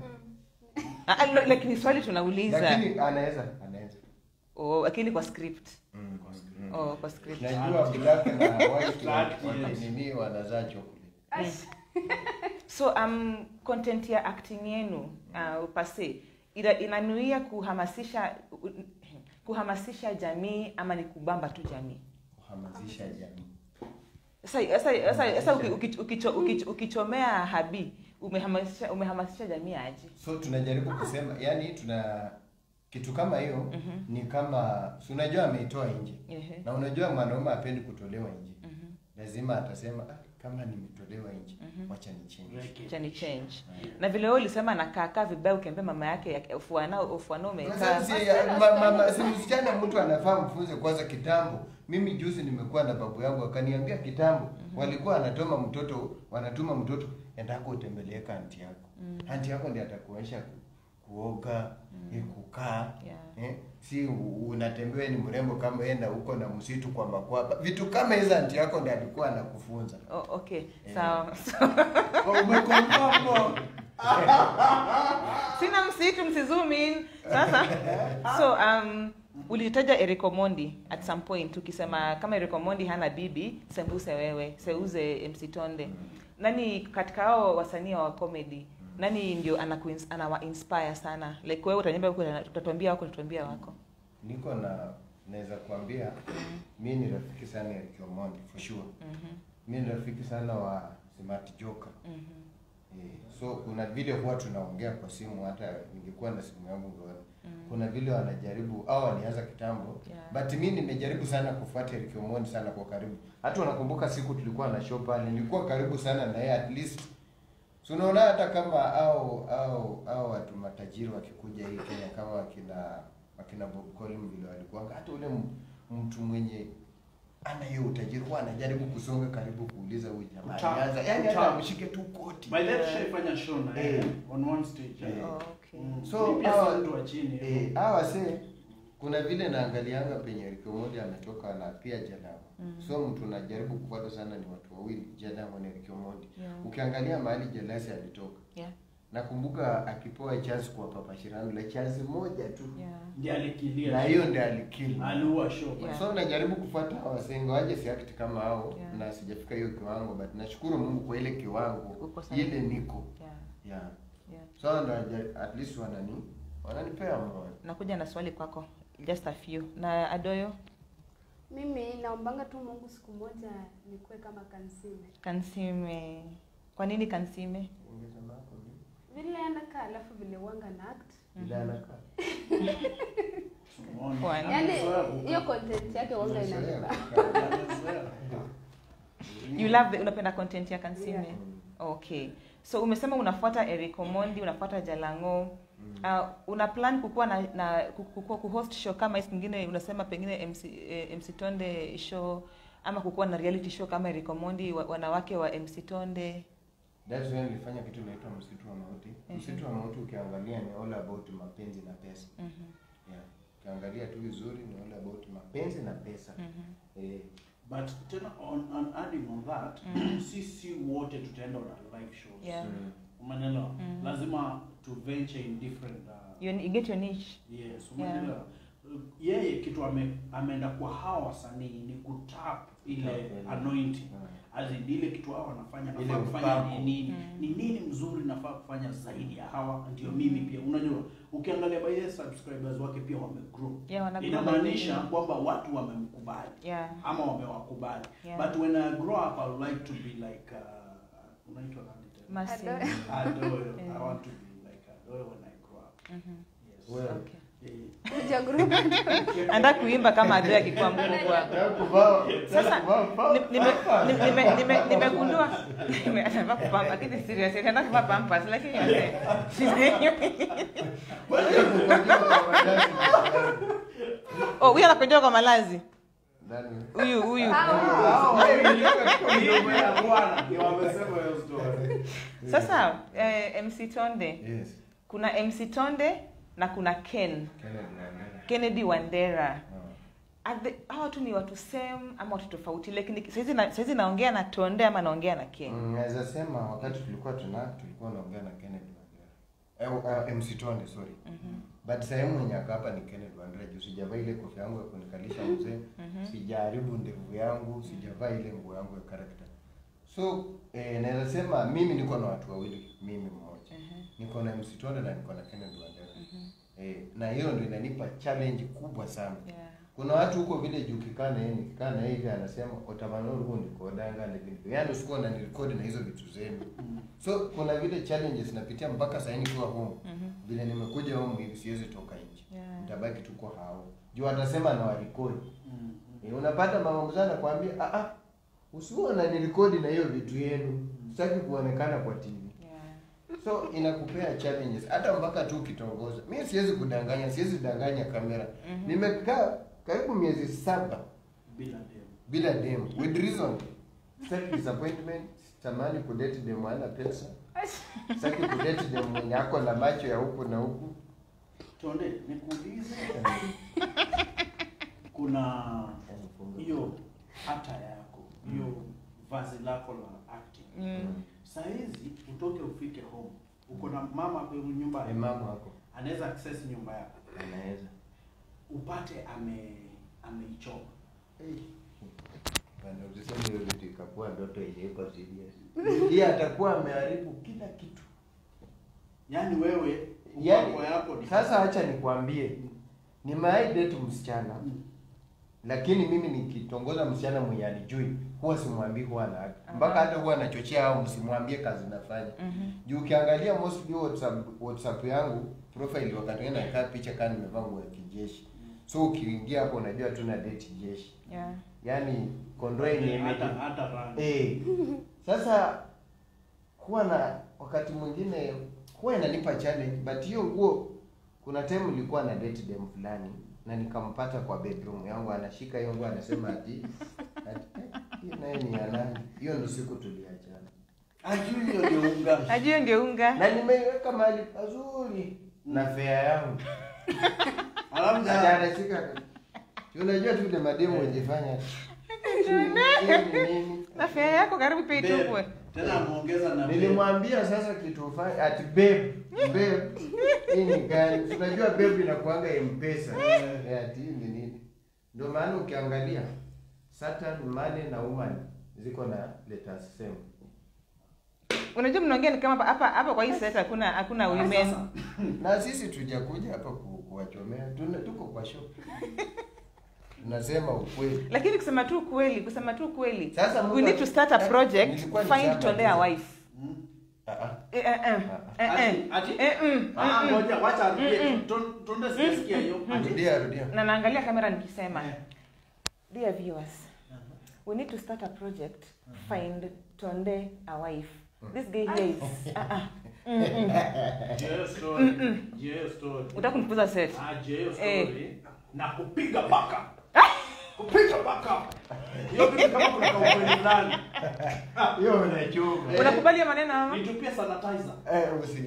Ah, ah, lo- like ni swali tunauliza. Lakini anaweza anaweza. Oh, lakini kwa script. Mm. Oh, kwa script. Najua black na white Black, wa- yes. nini wanazaa chocolate. So um, content ya acting yenu uh, pase ina, inanuia kuhamasisha u- kuhamasisha jamii ama ni kubamba tu jamii. Kuhamasisha jamii. Sasa sasa sasa sasa uki- uki- ukicho- ukicho- ukichomea habi umehamasisha umehamasisha jamii aje? So tunajaribu kusema yani tuna kitu kama hiyo ni kama si unajua ameitoa nje. Ehe. Na unajua mwanaume apendi kutolewa nje. Mhm. Lazima atasema ah, kama nimetolewa nje Mhm. wacha ni change Like it. Cha ni change Yeah. na vile wewe ulisema nakaakaa vibaya ukiambia mama yake ya- ufuana ufuana Kwa umekaa sababu si, ya- ma- ma- ma- si msichana mtu anafaa mfunze kwanza kitambo. Mimi juzi nimekuwa na babu yangu akaniambia kitambo walikuwa wanatuma mtoto wanatuma mtoto endako utembeleeka anti yako. Anti yako ndiye atakuonyesha ku- kuoga, eh, kukaa. Yeah. Eh, si u- unatembea ni mrembo kama enda huko na msitu kwa makwapa. Vitu kama hizo anti yako ndiye alikuwa anakufunza. Oh, okay Eh. sawa Umekonfirm sina msitu msizoom in sasa so um ulitaja Eric Omondi at some point ukisema kama Eric Omondi hana bibi sembuse wewe seuze MC Tonde nani katika hao wasanii wa comedy nani ndio anaku- anawa inspire sana like wewe utaniambia huko utatuambia wako utatuambia wako Niko na naweza kuambia mimi ni rafiki sana ya Eric Omondi for sure. Mhm, Mimi ni rafiki sana wa Smart Joker. mhm. Eh, so kuna vile huwa tunaongea kwa simu, hata ningekuwa na simu yangu ngeona. Mm. Kuna vile wanajaribu au walianza kitambo Yeah. but mimi nimejaribu sana kufuata Eric Omondi sana kwa karibu. Hata unakumbuka siku tulikuwa na show pale, nilikuwa karibu sana na yeye at least. So unaona hata kama au au au watu matajiri wakikuja hii Kenya kama wakina wakina Bob Collin vile walikuwa hata ule m- mtu mwenye ana hiyo utajiri huwa anajaribu kusonga karibu kuuliza huyu jamaa Uta- alianza yani hata uta- amshike tu koti. My dad shaifanya show na yeye Eh. on one stage. Eh. Oh, okay. Mm. So, Ni pia hawa- si mtu wa chini. Eh, hawa se kuna vile naangalianga penye Eric Omondi ametoka na pia Jadamo. Mhm. So mtu najaribu kufuata sana ni watu wawili, Jadamo na Eric Omondi. Yeah. Ukiangalia mahali Jelasi alitoka. Yeah. Nakumbuka akipewa chance kwa Papa Shirano, la chance moja tu. Yeah. Ndiye alikilia. Na hiyo ndio alikili. aliua show. Yeah. So najaribu kufuata wasengo waje si act kama hao Yeah. na sijafika hiyo kiwango but nashukuru Mungu kwa ile kiwango Uko sawa. ile niko. Yeah. Yeah. Yeah. So ndo aja- at least wanani wananipea moyo. nakuja na swali kwako just a few na adoyo Mimi naombanga tu Mungu siku moja nikuwe kama Kansime. kansime kwa nini kansime Ungesema hapo ni Vile anakaa alafu vile wanga na act. vile anakaa. Umeona? Kwani? Yaani Amezoea hiyo content yake wanga Umezoea inanipa. kukaa. Amezoea. you love the, unapenda content ya kansime Yeah. okay so umesema unafuata Eric Omondi unafuata Jalango Mm. uh, una plan kukuwa na, na kukuwa kuhost show kama hizi nyingine unasema pengine MC, eh, MC Tonde show ama kukuwa na reality show kama Eric Omondi wa, wanawake wa MC Tonde That's when nilifanya kitu inaitwa msitu wa mauti. Mhm. Msitu wa mauti ukiangalia ni all about mapenzi na pesa. mhm Yeah. Ukiangalia tu vizuri ni all about mapenzi na pesa. mhm Eh, But tena on, on adding on that, Mm. sisi wote tutaenda on live shows. Yeah. mm. Umeelewa? Mm. Lazima to venture in different uh, you, you get your niche yes, Yeah. umeelewa? Yeye kitu ame, ameenda kwa hawa wasanii ni kutap ile Kutap, anointing. Mm. As in ile kitu hao wanafanya Ile nafaa kufanya upako. ni nini? Mm. Ni nini mzuri nafaa kufanya zaidi ya hawa ndio mimi pia. Unajua, ukiangalia by the subscribers wake pia wamegrow. yeah wana Inamaanisha kwamba watu wamemkubali yeah ama wamewakubali. Yeah. But when I grow up I would like to be like uh, unaitwa nani tena? Mercy. Adoyo. Adoyo. Yeah. I want to be like Adoyo when I grow up. Mhm. Yes. Well, Okay. Eh, Kuja group. Anataka kuimba kama Adoyo akikuwa mkubwa. Nataka kuvaa- Sasa nataka kuvaa ni- nime- ni- nime- nime- nimegundua nime- anavaa kupampa lakini serious anataka kuvaa pampers lakini yote. Oh, huyu anakojoa kwa malazi. Nani? Huyu huyu. Midomo ya Bwana ndio wamesema hiyo story. Sasa eh, MC Tonde, Yes. kuna MC Tonde na kuna Ken Kennedy Wandera. Kennedy Wandera. Ah. Are they- hawa tu ni watu same ama watu tofauti lakini saizi na, saizi naongea na Tonde ama naongea na Ken. Mm, naweza sema wakati tulikuwa tuna tulikuwa naongea na Kennedy Wandera. Eh, uh, MC Tonde sorry. Mhm. But sehemu mwenye ako hapa ni Kennedy Wandera juu sijavaa ile kofia yangu ya kunikalisha mzee. Mhm. Sijaharibu ndevu yangu, sijavaa ile nguo yangu ya character. So eh, naweza sema mimi niko na watu wawili, mimi mmoja. Mhm. Niko na MC Tonde na niko na Kennedy Wandera. Mhm. Eh, na hiyo ndio inanipa challenge kubwa sana. Yeah. Kuna watu huko vile juu kikaa na yeye nikikaa na yeye hivi anasema utamanuru huu nikodanga na video. Yaani usikuwa na nirekodi na hizo vitu zenu. Mm. So kuna vile challenges napitia mpaka sasa nikiwa home. Mhm. Vile nimekuja home hivi siwezi toka nje. Yeah. Nitabaki tu kwa hao. Juu atasema na warekodi. Mm. Eh, unapata mama mzee anakuambia ah ah usiwe unanirekodi na hiyo vitu yenu sitaki kuonekana kwa tv Yeah. so inakupea challenges hata mpaka tu ukitongoza mi siwezi kudanganya siwezi danganya kamera Mhm. nimekaa karibu miezi saba bila demu. bila dem with reason sitaki disappointment sitamani kudate dem ana pesa sitaki kudate dem mwenye ako na macho ya huku na huku Tonde, nikuulize, kuna hiyo hata yako hiyo vazi lako la acting Mm. saa hizi utoke ufike home uko na mama kwa nyumba Ni mama wako anaweza access nyumba yako anaweza upate ame ameichoma Bana, usiseme hiyo vitu ikakuwa ndoto iliiko serious yeye atakuwa ameharibu kila kitu yaani wewe Yaani, upako yako ni sasa acha nikwambie nimewahi date msichana Mm. lakini mimi nikitongoza msichana mwenye alijui huwa simwambii huwa na Aha. mpaka hata huwa nachochea au msimwambie kazi nafanya Mhm. juu ukiangalia mostly whatsapp, whatsapp yangu profile wakati wengine nakaa picha kama nimevaa nguo ya kijeshi so ukiingia hapo unajua tu na date jeshi Yeah. yaani kondoo yenye hata imeji- hata rangi Eh, sasa huwa na wakati mwingine huwa inanipa challenge but hiyo nguo kuna time nilikuwa na date dem fulani na nikampata kwa bedroom yangu anashika hiyo nguo anasema ati ati, eh, hiyo nayo ni ya nani hiyo ndo siku tuliachana ajui hiyo ndio unga Ajue ngeunga. na nimeiweka mahali pazuri na fea yangu alafu Ati ja- anashika Si unajua tu ile mademu wajifanya hiyo ni nini Na fea yako karibu pia babe, itupwe. tena ameongeza na babe. Nilimwambia sasa kitu ufanye ati babe, babe. Hii ni gani? Unajua babe inakuanga M-Pesa. Eh, ati hii ni nini? Ndio maana ukiangalia Saturn, Money na Woman ziko na letters same. Unajua mnaongea ni kama hapa hapa kwa hii set hakuna hakuna women. Sasa, Na sisi tujakuja hapa ku- kuwachomea. Tuna tuko kwa shop. Tunasema ukweli. Lakini kusema tu kweli, kusema tu kweli. Sasa We need to start a project, Nilikuwa find nisema Tondea hivi. wife. mm. Ah ah. Eh eh eh. Eh eh. Ati- ati? Eh mm. Ah, mm, mm. ngoja wacha arudie. Mm-mm. Ton- Tonde sijasikia hiyo. Ati- Rudia rudia. Na naangalia kamera nikisema. Eh. Dear viewers, we need to start a project, find Tonde a wife. This guy here is uh -uh. Mm -mm. Hiyo story. Hiyo story. Utaka kunipuza set. Ah, hiyo Eh. story. Na kupiga baka. Kupiga baka. Hiyo kitu kama kuna kaukweli ndani. Hiyo unachoma. Eh. Unakubali hiyo maneno ama? Nitupie sanitizer. Eh, usi.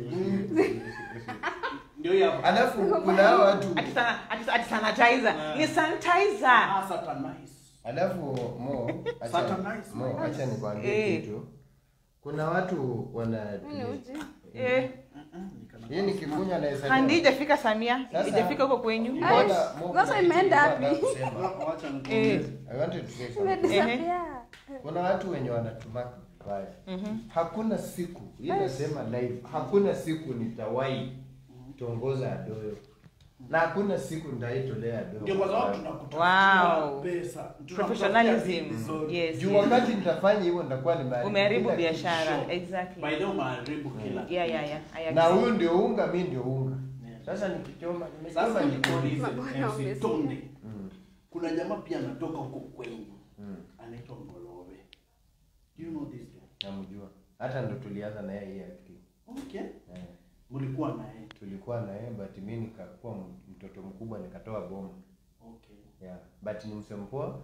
Ndio hiyo hapa. Alafu kuna hao watu Ati sana ati, ati sanitizer. Ah. Ni sanitizer. Ah, satanize. Alafu Mo, acha, Satanize. Mo, acha nikwambie Eh. kitu. Kuna watu wana Mimi ni uji. Eh. hii ni kifunya na hesabu. Handi ijafika Samia, Sasa- ijafika huko kwenyu. Ai, What? sasa imeenda wapi? Wacha Eh. nikuulize. I wanted to say something. Imedisappear. Kuna watu wenye wanatumaka vibaya. Mhm. Hakuna siku, hii nasema live, hakuna siku nitawahi tongoza adoyo. Na hakuna siku nitaitolea adoyo. Ndio kwa sababu tunakutafutia Wow. pesa. Tunakutafutia Professionalism. vizuri. Yes. Juu yes. wakati nitafanya hivyo nitakuwa nimeharibu Umeharibu kila kitu. biashara. Sure. Exactly. By the way, umeharibu kila Yeah, yeah, yeah. I Na agree. huyu ndio unga, mimi ndio unga. Yeah. Sasa nikichoma, nimechoma Sasa jikoni. nikuulize Mabwana MC wamesikia. Tonde. Mm. Kuna jamaa pia anatoka huko kwenyu. Mm. Anaitwa Ngolowe. Do you know this guy? Namjua. Hata ndo tulianza na yeye hii acting. Okay. Eh. Mlikuwa naye. tulikuwa na yeye but mimi nikakuwa m- mtoto mkubwa nikatoa bomu Okay. yeah. but ni msempoa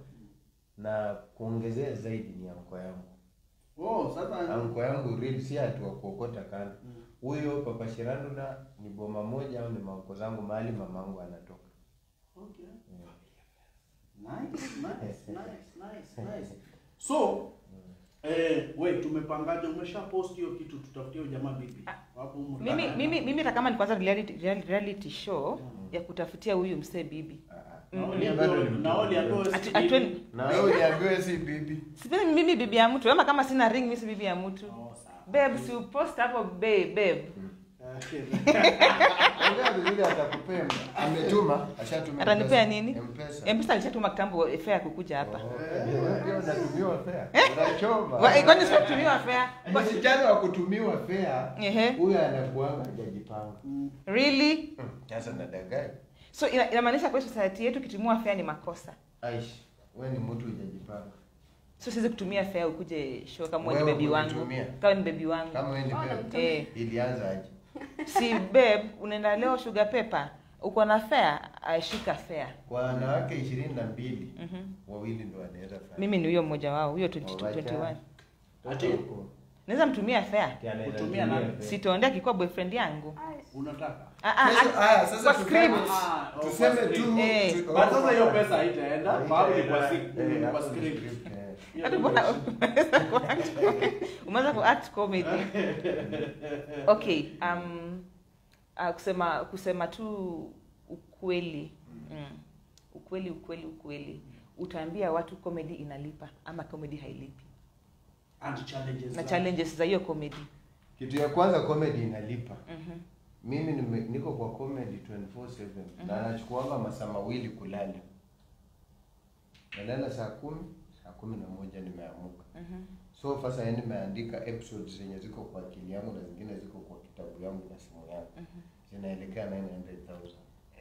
na kuongezea zaidi ni anko yangu Oh, sasa anko yangu real si ati wa kuokota kando Mm. huyo papa Shirandula ni boma moja au ni maanko zangu mahali mamangu anatoka Okay. yeah. Nice, nice, nice, nice, nice. So, eh, we tumepangaje? Umesha post hiyo kitu, tutafutie huyo jamaa bibi. Hapo humu Mimi ndani. mimi mimi hata kama ni kwanza reality, real- reality show Mm. ya kutafutia huyu msee bibi. Ah, ah. Na Mm. uliambiwa- Bado ni na uliambiwa mtoto. si Ati- bibi. atweni- na wewe uliambiwa si bibi Sipendi mimi bibi ya mtu ama kama sina ring mimi si bibi ya mtu. Oh, sawa. Babe, si upost hapo babe, babe. Okay. ongea vizuri atakupea ametuma ashatuma Atanipea pesa. nini? M-Pesa. M-Pesa alishatuma kitambo fare ya kukuja hapa. Oh, wewe pia unatumiwa fare unachoma Wa- eh, Kwani sio kutumiwa fare? Kwa- msichana wa kutumiwa fare Ehe. huyo anakuanga hajajipanga Mm. Really? Hmm, sasa nadanganya So ina- inamaanisha kwa society yetu kitumua fare ni makosa. aish wewe ni mtu hujajipanga so siwezi kutumia fare ukuje show kama wewe ni Wewe baby wangu unitumia. kama ni baby wangu kama wewe ni Oh, babe, namtumia. eh ilianza aje si babe unaenda leo sugar pepper uko na fare ashika fare kwa wanawake ishirini na mbili Mhm. wawili ndo wanaweza fanya mimi ni huyo mmoja wao huyo 22 Wacha. 21 Ati? Huko. naweza mtumia fare Ati anaweza Kutumia tumia nani? fare. sitonde akikuwa boyfriend yangu Ai, unataka Ah, ah, Kesho- ah, aya, sasa kwa tuseme- script. Ah, oh, tuseme kwa tu script. Eh. tu- But sasa hiyo pesa haitaenda Haitaenda, sababu ni kwa script, eh, ni kwa hapo ni script. script, eh. Hiyo Hata ndio bwana shida. umeweza kuact- umeanza kuact comedy okay um, uh, kusema kusema tu ukweli mm. ukweli ukweli ukweli utaambia watu comedy inalipa ama comedy hailipi And challenges na like- challenges za hiyo comedy kitu ya kwanza comedy inalipa Mhm. mimi nime, niko kwa comedy 24/7 na nachukuanga masaa mawili kulala nalala saa kumi saa kumi na moja nimeamuka Mhm. so sasa yani nimeandika episodes zenye ziko kwa akili yangu na zingine ziko kwa kitabu yangu na simu yangu Mhm. zinaelekea 900000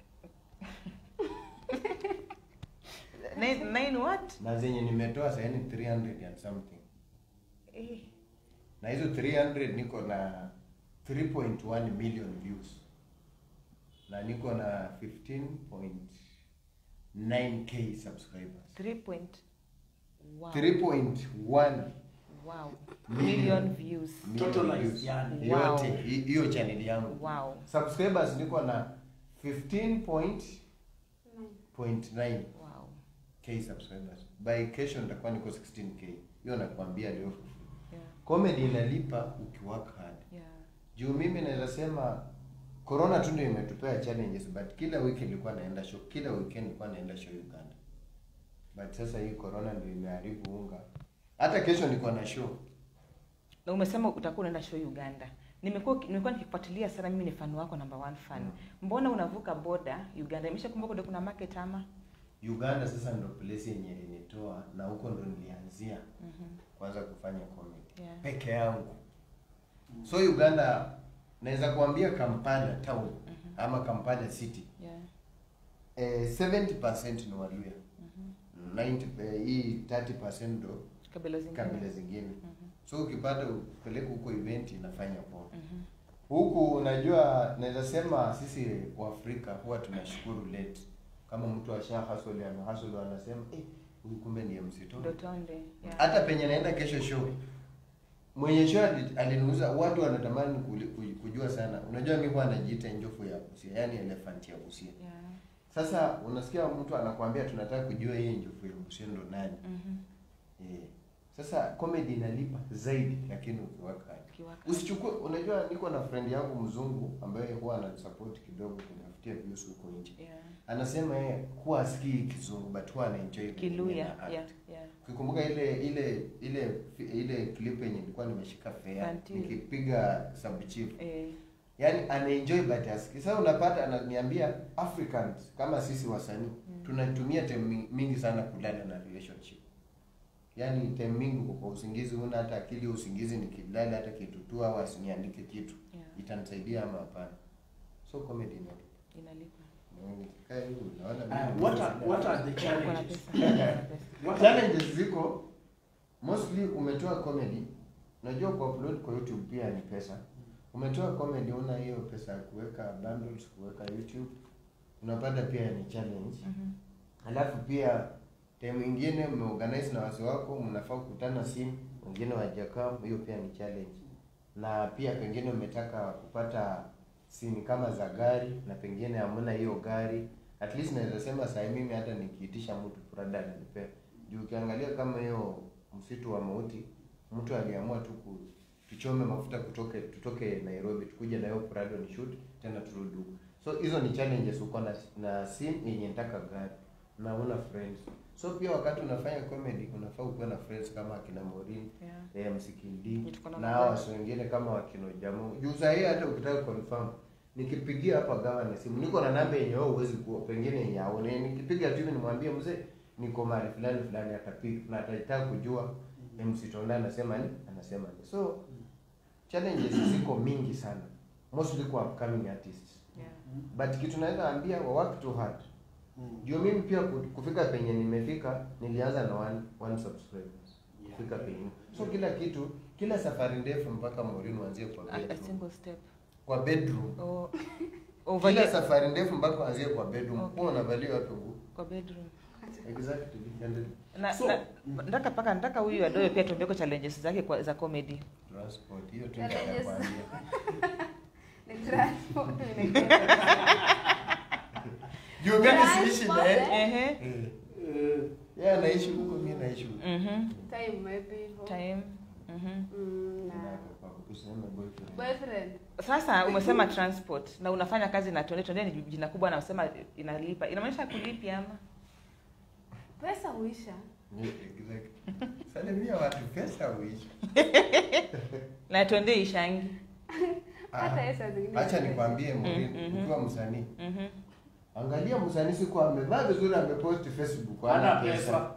Nine, nine what na zenye nimetoa saa yani 300 and something eh. na hizo 300 niko na 3.1 million views na niko na 15.9k subscribers Three point wow. 3.1 wow. Million. million views million Totalized, views. yani. Wow. yote hi- hiyo channel yangu wow subscribers niko na 15.9 nine. wow k subscribers by kesho nitakuwa niko 16k hiyo nakwambia leo yeah comedy inalipa ukiwork hard yeah juu mimi naweza sema corona tu ndio imetupea challenges but kila wiki nilikuwa naenda show kila weekend nilikuwa naenda show Uganda but sasa hii corona ndio imeharibu unga hata kesho niko na show na umesema utakuwa unaenda show Uganda. Nimekuwa nimekuwa nikifuatilia sana, mimi ni fan wako number one fan. Mm. Mbona unavuka boda Uganda? Imeshakumbuka ndio kuna market ama? Uganda sasa ndo place yenye ilinitoa na huko ndo nilianzia Mhm. kwanza kufanya comedy Yeah. peke yangu so Uganda naweza kuambia Kampala town Mhm. ama Kampala city Yeah. eh, 70% ni Waluya Mhm. 90 eh, hii 30% ndo Kabila zingine. kabila zingine Mhm. so ukipata upeleke huko event inafanya poa Mhm. huku unajua naweza sema sisi waafrika huwa tunashukuru late kama mtu asha hustle ana hustle anasema eh huyu kumbe ni MC Tony Dotonde. Yeah. hata penye naenda kesho show mwenye show ali- aliniuza watu wanatamani kuli- kuj- kujua sana unajua mimi huwa najiita njofu ya Busia yani elephant ya Busia Yeah. sasa unasikia mtu anakuambia tunataka kujua hii njofu ya Busia ndo nani Mhm. eh sasa comedy inalipa zaidi lakini ukiwaka Kiwaka. usichukue unajua niko na friend yangu mzungu ambaye huwa ananisupport kidogo kunifutia views huko nje Yeah. anasema yeye huwa asikii kizungu but huwa anaenjoy Kiluya. na act. Yeah. Yeah. ukikumbuka ile ile ile ile clip yenye nilikuwa nimeshika fea Fantil. nikipiga sub chief Eh. yani anaenjoy but asikii sasa unapata ananiambia africans kama sisi wasanii Mm. tunatumia time mi- mingi sana kulala na relationship yaani time mingi uko kwa usingizi una hata akili ya usingizi nikilala hata kitu tu au asiniandike kitu Yeah. itanisaidia ama hapana so comedy ni Inalipa. nikikaa hivi unaona Uh, mimi what are nimefanya- what are the Uko na challenges? pesa. Uko na pesa. What are challenges ziko mostly umetoa comedy unajua kuupload kwa youtube pia ni pesa umetoa comedy una hiyo pesa ya kuweka bundles kuweka youtube unapata pia ni challenge Mhm. alafu pia time ingine mmeorganize na wasi wako mnafaa kukutana simu wengine wajakaa hiyo pia ni challenge na pia pengine umetaka kupata sini kama za gari na pengine hamna hiyo gari at least naweza sema saa mimi hata nikiitisha mtu prada ananipea juu ukiangalia kama hiyo msitu wa mauti mtu aliamua tu ku tuchome mafuta kutoke tutoke Nairobi tukuje na hiyo prado ni shoot tena turudi huku so hizo ni challenges uko na, na sim yenye nataka gari na una friends so pia wakati unafanya comedy unafaa ukuwe na friends kama akina Morin Yeah. eh, msikindi Tuko na na mabaya. hawa wasi wengine kama wakino jamu juu saa hii hata ukitaka confirm nikipigia hapa gawa na simu niko na namba yenye wewe huwezi kuwa pengine yenye aone nikipiga tu hivi nimwambie mzee niko mahali fulani fulani atapiga na atataka kujua MC Tonda anasema ni anasema ni so challenges ziko mingi sana mostly kwa upcoming artists Yeah. but kitu naweza ambia wa work too hard Mm. ndio mimi pia ku- kufika penye nimefika nilianza na one, one subscribers kufika penye so kila kitu kila safari ndefu mpaka Maureen uanzie kwa A, a bedroom single step. kwa bedroom Oh, kila uvalie safari ndefu mpaka uanzie kwa bedroom Okay. huwa unavalia wapi nguo kwa bedroom. exactly and Na, So- na nataka paka nataka huyu adoyo pia tuambie kwa challenges zake kwa, za comedy. transport hiyo tu Challenges. nitakwambia Ni transport. juu mimi siishi Transport, naye eh? Ehe. Eh, Eh, yeye anaishi huko mimi naishi huko Mhm. Time maybe hivyo. Time. Mhm. Mm, na Tuseme boyfriend. boyfriend. Sasa umesema transport na unafanya kazi na Tonde. Tonde ni jina kubwa na unasema inalipa. Inamaanisha kulipi ama? Pesa huisha. Yeah, exactly. Salimia watu pesa uishi. Na Tonde ishangi. Hata yeye saa zingine. Acha nikwambie Maureen, Mm, mhm. ukiwa msanii, Mhm. angalia msanii siku amevaa vizuri amepost Facebook hana hana pesa.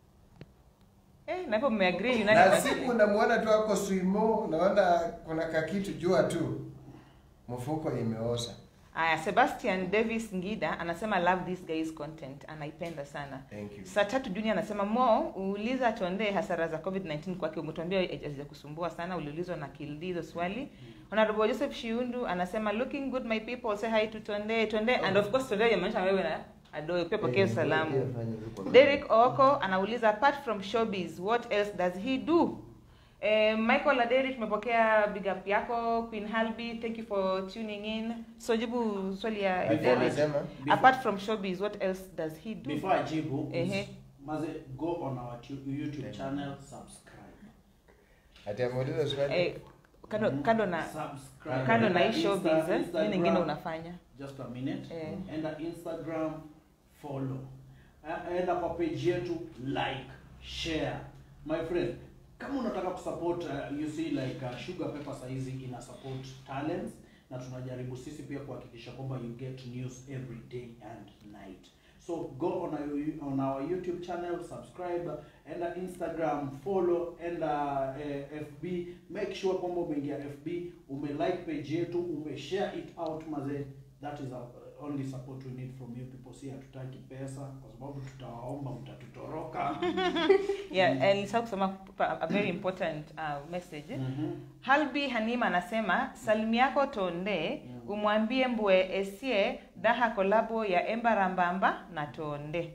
Eh, na hapo mmeagree Na United. siku unamuona tu ako swimo, unaona kuna kakitu jua tu. Mfuko imeosa. Aya, Sebastian Davis Ngida anasema love this guy's content. Anaipenda sana. Thank you. Saa tatu Junior anasema Mo, uuliza Tonde hasara za COVID-19 kwake. Umetuambia hazijakusumbua sana, uliulizwa na Kildi hizo swali. Honorable Joseph Shiundu anasema looking good my people, say hi to Tonde. Tonde and of course Tonde yamaanisha wewe na Adoyo pia pokea Eh, salamu. pia fanya hivyo kwa- Derek Ooko anauliza apart from showbiz what else does he do? Eh, Michael Aderi tumepokea big up yako Queen Halby thank you for tuning in. So jibu swali ya Alikuwa Derek. amesema Apart from showbiz what else does he do? Before I jibu, Ehe. maze go on our tu- YouTube channel, subscribe. ati ameuliza swali. Eh, kando kando na Subscribe. kando na hii Insta- showbiz eh, Instagram, nini nyingine unafanya? Just a minute. Eh. Enda Instagram, follow. Eh, Enda kwa page yetu, like, share. My friend, kama unataka kusupport uh, you see like uh, Sugar Pepper saizi ina support talents na tunajaribu sisi pia kuhakikisha kwamba you get news every day and night. So go on our, on our YouTube channel, subscribe, enda Instagram, follow, enda eh, FB, make sure kwamba umeingia FB, umelike page yetu, umeshare it out mazee. That is our only support we need from you people. Si hatutaki pesa kwa sababu tutawaomba mtatutoroka. Yeah, and nilisahau kusema pa- a very important uh, message. Mhm. Halbi Hanima anasema salamu yako Tonde umwambie mbwe esie daha kolabo ya Embarambamba na Tonde.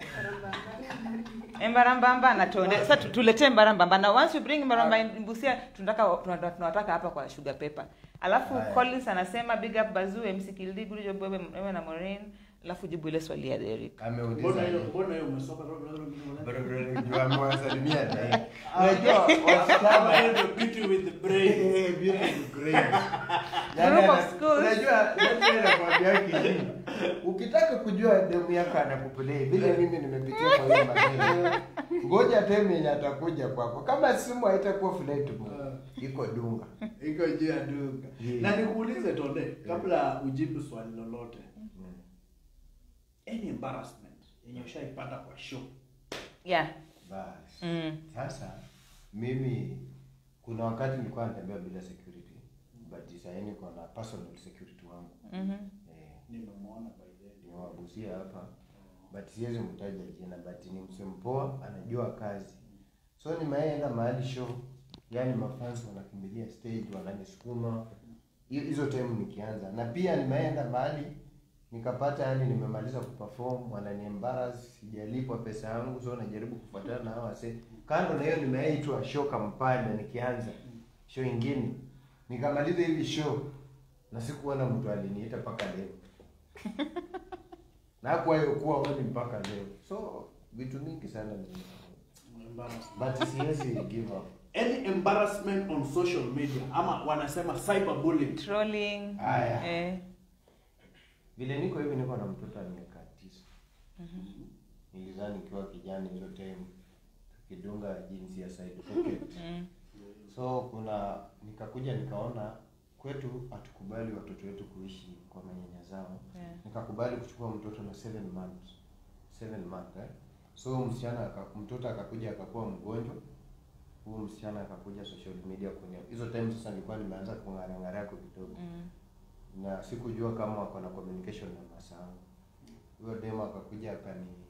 Embarambamba na Tonde. Sasa tu- tuletee Embarambamba na once you bring Embarambamba in Busia tunataka tunataka tunataka hapa kwa Sugar Pepper. Alafu Haya. Collins anasema big up Bazoo MC Kildi good job wewe wewe na Maureen. Alafu jibu ile swali ya Derek. Mbona Ameuliza. hiyo mbona hiyo umesoka Juu amewasalimia naye. Unajua Unajua wasichana the beauty with the brain. Eh, beautiful grace. Yaani Group of ana- schools. Unajua ndio nakwambia kitu. Ukitaka kujua demu yako anakuplay vile mimi nimepitia kwa hiyo maneno. Ngoja time yenye atakuja kwako. Kama simu haitakuwa flight mode. Iko dunga. Iko juu ya duka. Yeah. Na nikuulize Tonde, kabla ujibu swali lolote, any embarrassment yenye ushaipata kwa show? Yeah. Basi. Mm. Sasa mimi kuna wakati nilikuwa natembea bila security. But sasa niko na personal security wangu. Mhm. Eh, Nimemwona by the way. nimewagusia hapa but siwezi mtaja jina but ni msempoa anajua kazi so nimeenda mahali show yani mafans wanakimbilia stage wananisukuma Hiyo- hizo time nikianza na pia nimeenda mahali nikapata yani nimemaliza kuperform wananiembaras sijalipwa pesa yangu so najaribu kufuatana na hawa wase kando na hiyo nimeitwa show kampala nikianza show ingine nikamaliza hivi show na sikuona mtu aliniita mpaka leo na hakuwa hiyo kuwa wani mpaka leo so vitu mingi sana ni- Embarrassment. but siwezi give up Any embarrassment on social media ama wanasema cyberbullying. Trolling. Haya. Eh. vile niko hivi niko na mtoto wa miaka tisa nilizaa nikiwa kijana hizo time tukidunga jinsi ya side pocket Mm. so kuna nikakuja nikaona kwetu hatukubali watoto wetu kuishi kwa manyanya zao Yeah. nikakubali kuchukua mtoto na seven months seven months eh? so msichana aka- mtoto akakuja akakuwa mgonjwa huyu msichana akakuja social media kwenye hizo time sasa nilikuwa nimeanza kung'arang'ara yako kidogo Mm. na sikujua kama wako na communication na masangu huyo demo akakuja akani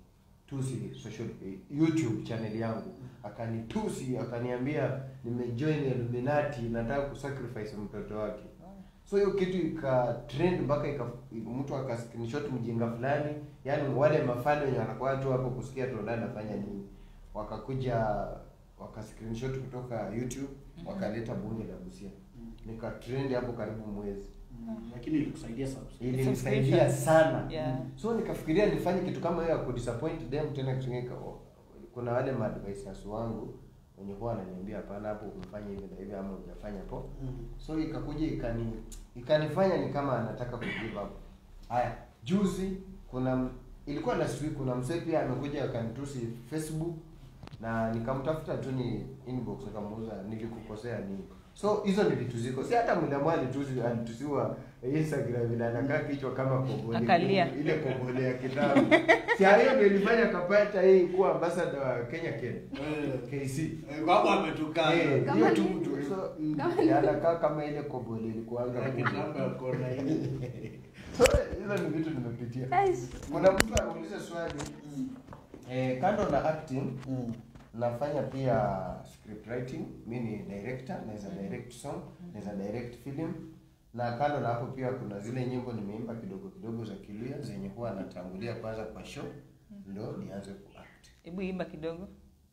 akanitusi social eh, YouTube channel yangu akanitusi akaniambia nimejoin Illuminati nataka kusacrifice mtoto wake so hiyo kitu ika trend mpaka ika mtu aka screenshot mjinga fulani yani wale mafani wenye wanakuwa tu hapo kusikia Tonda anafanya nini wakakuja waka screenshot kutoka YouTube wakaleta bunge la Busia nika trend hapo karibu mwezi Mm. Lakini ilikusaidia subscribe. ilinisaidia Subscription. sana Yeah. so nikafikiria nifanye kitu kama hiyo ya kudisappoint them tena kitu kingine ka- kuna wale maadvisors wangu wenye huwa wananiambia hapana hapo umefanya hivi na hivi ama hujafanya po Mm. so ikakuja ikani ikanifanya ni kama anataka ku give up haya juzi kuna m- ilikuwa last week kuna msee pia amekuja akanitusi facebook na nikamtafuta tu ni inbox nikamuuza nilikukosea nini so hizo ni vitu ziko si hata mdamu alitusi alitusiwa instagram vile anakaa kichwa kama kobole Akalia. ile kobole ya kitabu si hiyo ndio ilifanya kapata hii kuwa ambassador wa Kenya Ken Eh, KC eh, Baba ametukana. Eh, Kama hiyo tu ni- tu so Mm. ya anakaa kama ile kobole ilikuanga Na kitambo ya kona hii. so hizo ni vitu nimepitia Guys, kuna mtu anauliza swali eh, kando na acting Mm. nafanya pia script writing mi ni director naweza direct song naweza direct film na kando na hapo pia kuna zile nyimbo nimeimba kidogo kidogo za kilia zenye huwa natangulia kwanza kwa show ndo nianze kuact hebu imba kidogo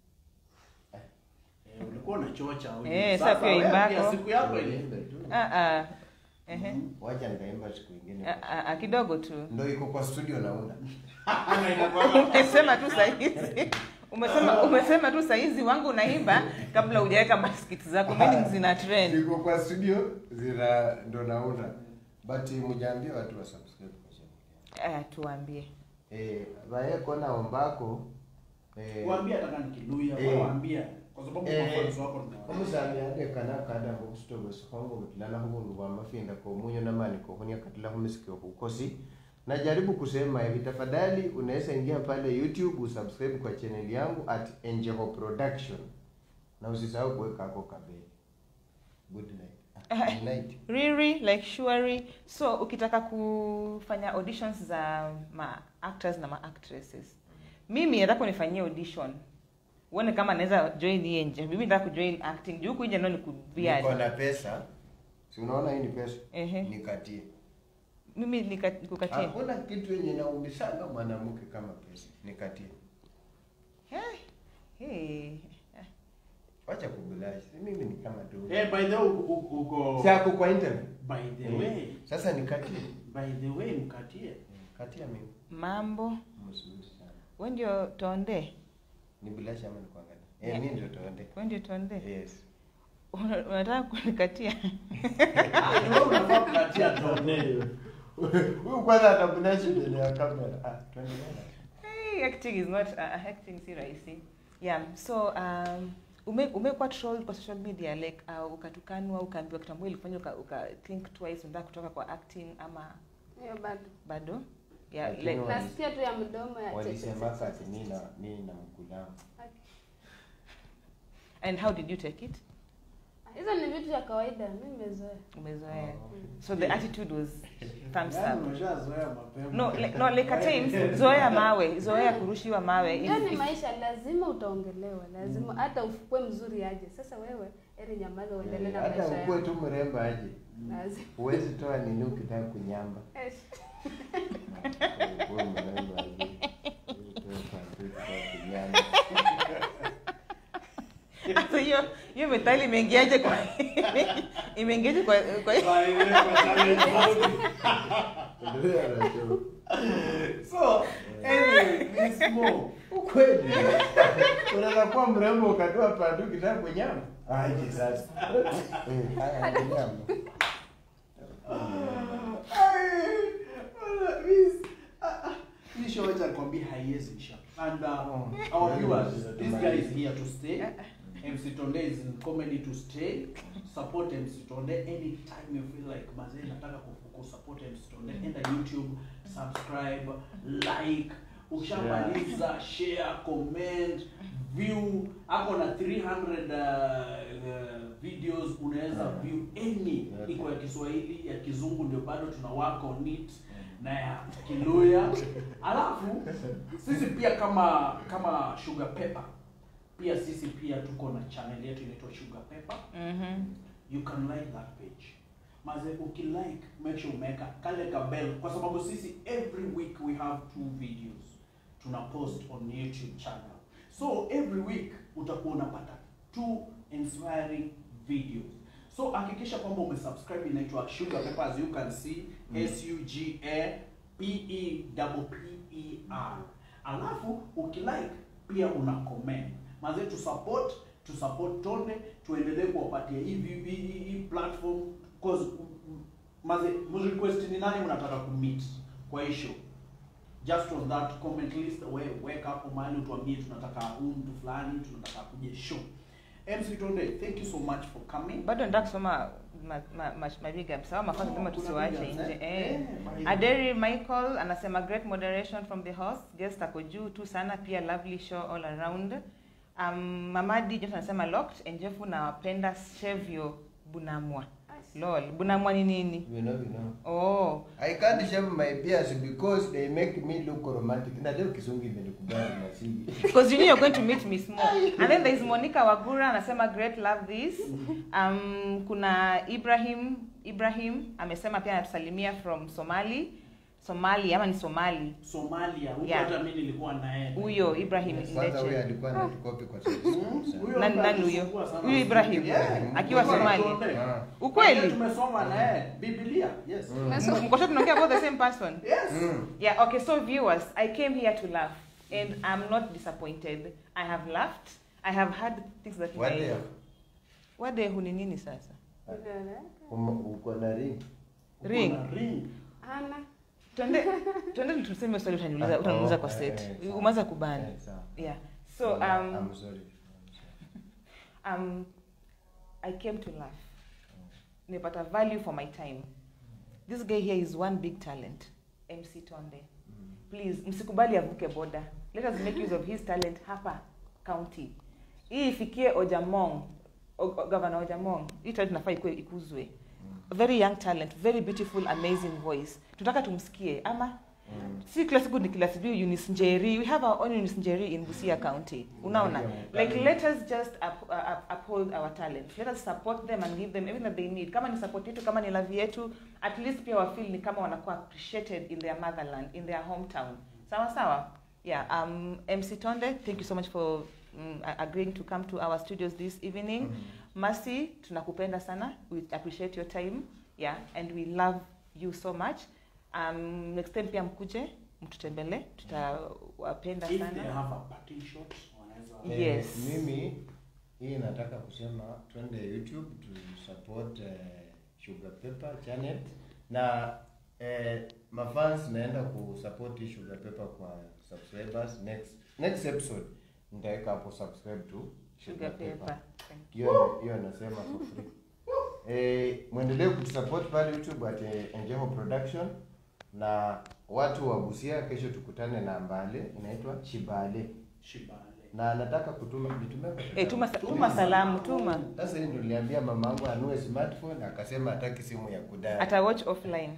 Eh, ulikuwa unachocha au Eh, sasa sasa pia wewe imbako. pia siku yako ile. Niimbe tu. ah, ah. Ehe. wacha nikaimba siku ingine Ah, ah, ah, kidogo tu ndo iko kwa studio naunda Ana inakuwa umesema tu sahizi umesema umesema tu sahizi wangu unaimba kabla hujaweka maskiti zako meaning zina trend iko kwa studio zina ndo naunda but mjaambia watu wa subscribe kwa channel ah, tuambie eh bae kona ombako eh Waambie hata kama ni Kiluya, Eh. waambie kwa sababu Eh. mafunzo wako ni wa- omusamiade kana kada ngokusitogo sikongo mutilala hubundu bwa mafinda ko munyo namani ko hunia katila humisikio kukosi najaribu kusema hivi tafadhali unaweza ingia pale youtube usubscribe kwa channel yangu at enjeho production na usisahau kuweka ako kabeli good night ah, good night Riri like Shwari. So ukitaka kufanya auditions za ma actors na ma actresses, mimi nataka unifanyie audition uone kama naweza join hii nje. Mimi nataka kujoin acting juu kuja ndo nikubia. niko na pesa si unaona hii ni pesa Ehe. nikatie Mimi nika- nikukatie. hakuna kitu yenye naumisanga mwanamke kama pesa nikatie Eh, Hey. wacha kubulashi si mimi ni kama tu Eh, by the way uko- uko uko- si ako kwa interview by the way, sasa nikatie by the way mkatie. katia mimi Mambo. mzuri sana Wewe ndio tonde. ni bulashi ama nikuangalia eh Yeah. mimi ndio tuende Wewe ndio tonde. yes Una- Unataka kunikatia? Ah, ni wewe unafaa kukatia tonde. huyu kwanza atabulashi mbele ya kamera ah tuendelee Hey, acting is not uh, acting si rahisi yeah so um, ume umekuwa trolled kwa social media like uh, ukatukanwa ukaambiwa kitu ambayo ilifanya uka, uka think twice unataka kutoka kwa acting ama hiyo bado bado yeah Lakini like, wa- Wali- nasikia tu ya mdomo ya walisemaka ati mimi na mimi na mkulamu and how did you take it hizo ni vitu vya kawaida mi nimezoea umezoea so the attitude was thumbs Yaani up umeshazoea mapema. no like, no like at times zoea mawe zoea kurushiwa mawe hiyo If- ni if- maisha lazima utaongelewa lazima hata ufukue mzuri aje sasa wewe eri nyamaza uendelee na hata maisha ukuwe yako tu mrembo aje lazima huwezi toa nini ukitaka kunyamba Eh, ukuwe mrembo aje Huwezi toa panty ukitaka kunyamba Sasa hiyo hiyo methali imeingiaje kwa imeingiaje kwa, kwa By the way, kwa challenge mode. Ndio anasema. So, anyway, Miss Mo, ukweli unaweza kuwa mrembo ukatoa panty ukitaka kunyamba aje sasa Eh, haya kunyamba Ai, wala, Miss, ah, ah, hii show wacha nikwambie haiwezi isha. And uh, our viewers, this guy is here to stay. MC Tonde is in comedy to stay. Support MC Tonde anytime you feel like mazee nataka ku- ku support MC Tonde. Enda YouTube, subscribe, like, ukishamaliza share, comment, view. Ako na 300 uh, uh, videos unaweza Yeah. view any Yeah. iko ya Kiswahili, ya Kizungu ndio bado tuna work on it. na ya Kiluya. Alafu sisi pia kama kama Sugar Pepper pia sisi pia tuko na channel yetu inaitwa Sugar Pepper. Mhm. You can like that page. Maze ukilike make sure umeweka kale ka bell kwa sababu sisi every week we have two videos tuna post on YouTube channel. So every week utakuwa unapata two inspiring videos. So hakikisha kwamba umesubscribe inaitwa Sugar Pepper as you can see S U G A P E double P E R. Alafu ukilike pia una comment. Maze tu support tu support Tonde tuendelee kuwapatia hii vi- vi- hii hii platform cause mm, maze mrequest ni nani mnataka kumeet kwa hii show just on that comment list we weka hapo mahali utuambie tunataka huyu mtu fulani tunataka kuje show MC Tonde thank you so much for coming bado nataka kusoma ma- ma- ma- mabiga sawa mafasi lazima Oh, kuna tusiwache big ups, nje eh? eh. Eh, my- Aderi Michael anasema great moderation from the host guest ako juu tu sana pia lovely show all around um, Mamadi Johnson anasema locked enjefu nawapenda Chevio Bunamwa lol Bunamwa ni nini We know, we know. oh I can't shave my beards because they make me look romantic. Na leo kisungu imenikubali na si. because you know you're going to meet me small and then there is Monica Wagura anasema great love this um, kuna Ibrahim Ibrahim amesema pia anatusalimia from Somali Somali ama ni Somali Somalia huko Yeah. hata mimi nilikuwa naye huyo Ibrahim Kwanza huyo Ndeche alikuwa anatukopi kwa sababu. Mm, huyo Nani- ambaye nani huyo? alisumbua sana. Huyo Ibrahim? Yeah. Akiwa Huyo Somali? Tonde. Ah. ukweli tumesoma naye Biblia yes Mm. M- mko sure tunaongea about the same person yes Mm. yeah okay so viewers i came here to laugh and i'm not disappointed i have laughed i have had things that What I- day? what day huni nini sasa Umo- Uko na ring. Ring. Uko na ring Ana. twende twende tuseme swali utaniuliza Ah, utaniuliza oh, kwa eh, set eh, sawa. umeanza kubana Eh, sawa. yeah so um I'm sorry. um i came to laugh nimepata value for my time this guy here is one big talent mc tonde Mm. please msikubali avuke boda let us make use of his talent hapa county hii ifikie ojamong O- o- governor ojamong hii talent nafaa ikuwe ikuzwe very young talent very beautiful amazing voice tunataka tumsikie ama Mm. si kila siku ni kila siku Eunice Njeri we have our own Eunice Njeri in Busia County unaona like let us just up, uh, up, uphold our talent let us support them and give them everything that they need kama ni support yetu kama ni love yetu at least pia wafeel ni kama wanakuwa appreciated in their motherland in their hometown sawa sawa yeah um MC Tonde thank you so much for um, agreeing to come to our studios this evening Mm. Mercy tunakupenda sana we appreciate your time yeah and we love you so much um, next time pia mkuje mtutembele tutawapenda if they sana have a parting shot wanaweza Eh, Yes. Mimi hii nataka kusema twende YouTube to support eh, Sugar Pepper channel na eh, mafans naenda kusupport hii Sugar Pepper kwa subscribers next next episode nitaweka hapo subscribe to sugar paper hiyo hiyo nasema for free eh, mwendelee kutusupport pale YouTube at eh, Enjeho Production na watu wa Busia, kesho tukutane na Mbale inaitwa Chibale shibale na nataka kutuma nitumie kwa eh, tuma, tuma salamu tuma sasa hii ndio niliambia mamangu anue smartphone akasema hataki simu ya kudai. ata watch offline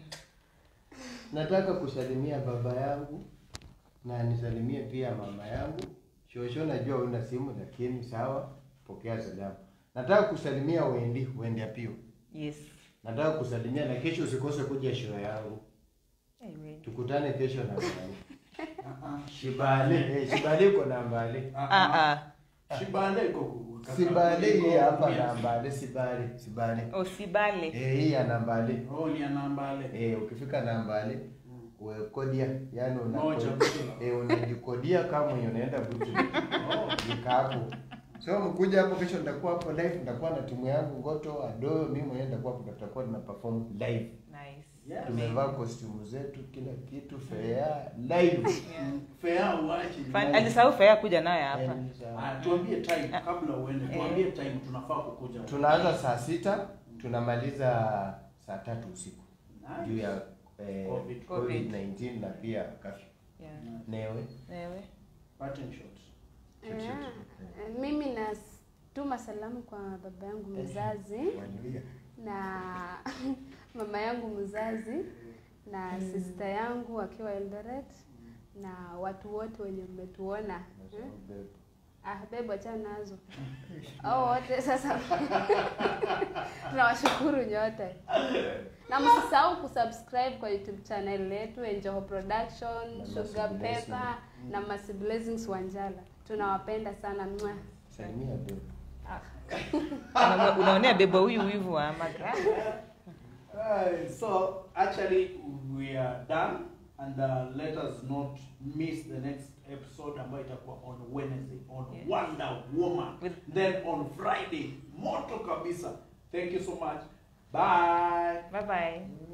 Nataka kusalimia baba yangu na nisalimie pia mama yangu. Shosho, najua una simu lakini sawa, pokea salamu. Nataka kusalimia Wendi, Wendi Apio. yes Nataka kusalimia na kesho usikose kuja show yangu. hey, wait. Tukutane kesho na Mbale. Shibale, eh, Shibale uko na Mbale. ah, ah. shibale iko ku- Sibale hii hapa Yes. na Mbale, Sibale, Sibale. oh, sibale Eh, hii ya Nambale. oh ni anambale Eh, ukifika Nambale uwekodia, yani una Moja. eh, unajikodia kama mwenye unaenda butu. oh Nika hapo. So mkuja hapo kesho nitakuwa hapo live, nitakuwa na timu yangu Ngoto, Adoyo, mimi mwenyewe nitakuwa hapo tutakuwa tuna perform live. nice Yes. Tumevaa costume zetu kila kitu fair live. yeah. fair uache Fan- alisahau faya kuja naye hapa Yani, sawa. Ah, tuambie time kabla uende tuambie time tunafaa kukuja Tunaanza saa sita tunamaliza saa tatu usiku juu Nice. ya eh, Covid. COVID-19 na pia kafyu. yeah. Newe Ewe. Parting shot. Shoot, shoot, Eh, eh, mimi natuma salamu kwa baba yangu mzazi Wanuia. na mama yangu mzazi na Mm. sister yangu akiwa Eldoret na watu wote wenye mmetuona hmm? Ah, bebo achana nazo au wote sasa tunawashukuru nyote na msisahau kusubscribe kwa youtube channel yetu Enjoho Production, Na Sugar Mercy Blessing. Pepper na Mercy Blessings Wanjala. Tunawapenda sana mwa. Salimia bebe. Una- unaonea beba huyu wivu wa magra Alright, so actually we are done and uh, let us not miss the next episode ambayo itakuwa on Wednesday on Yes. Wonder Woman With- then on Friday moto kabisa thank you so much bye bye bye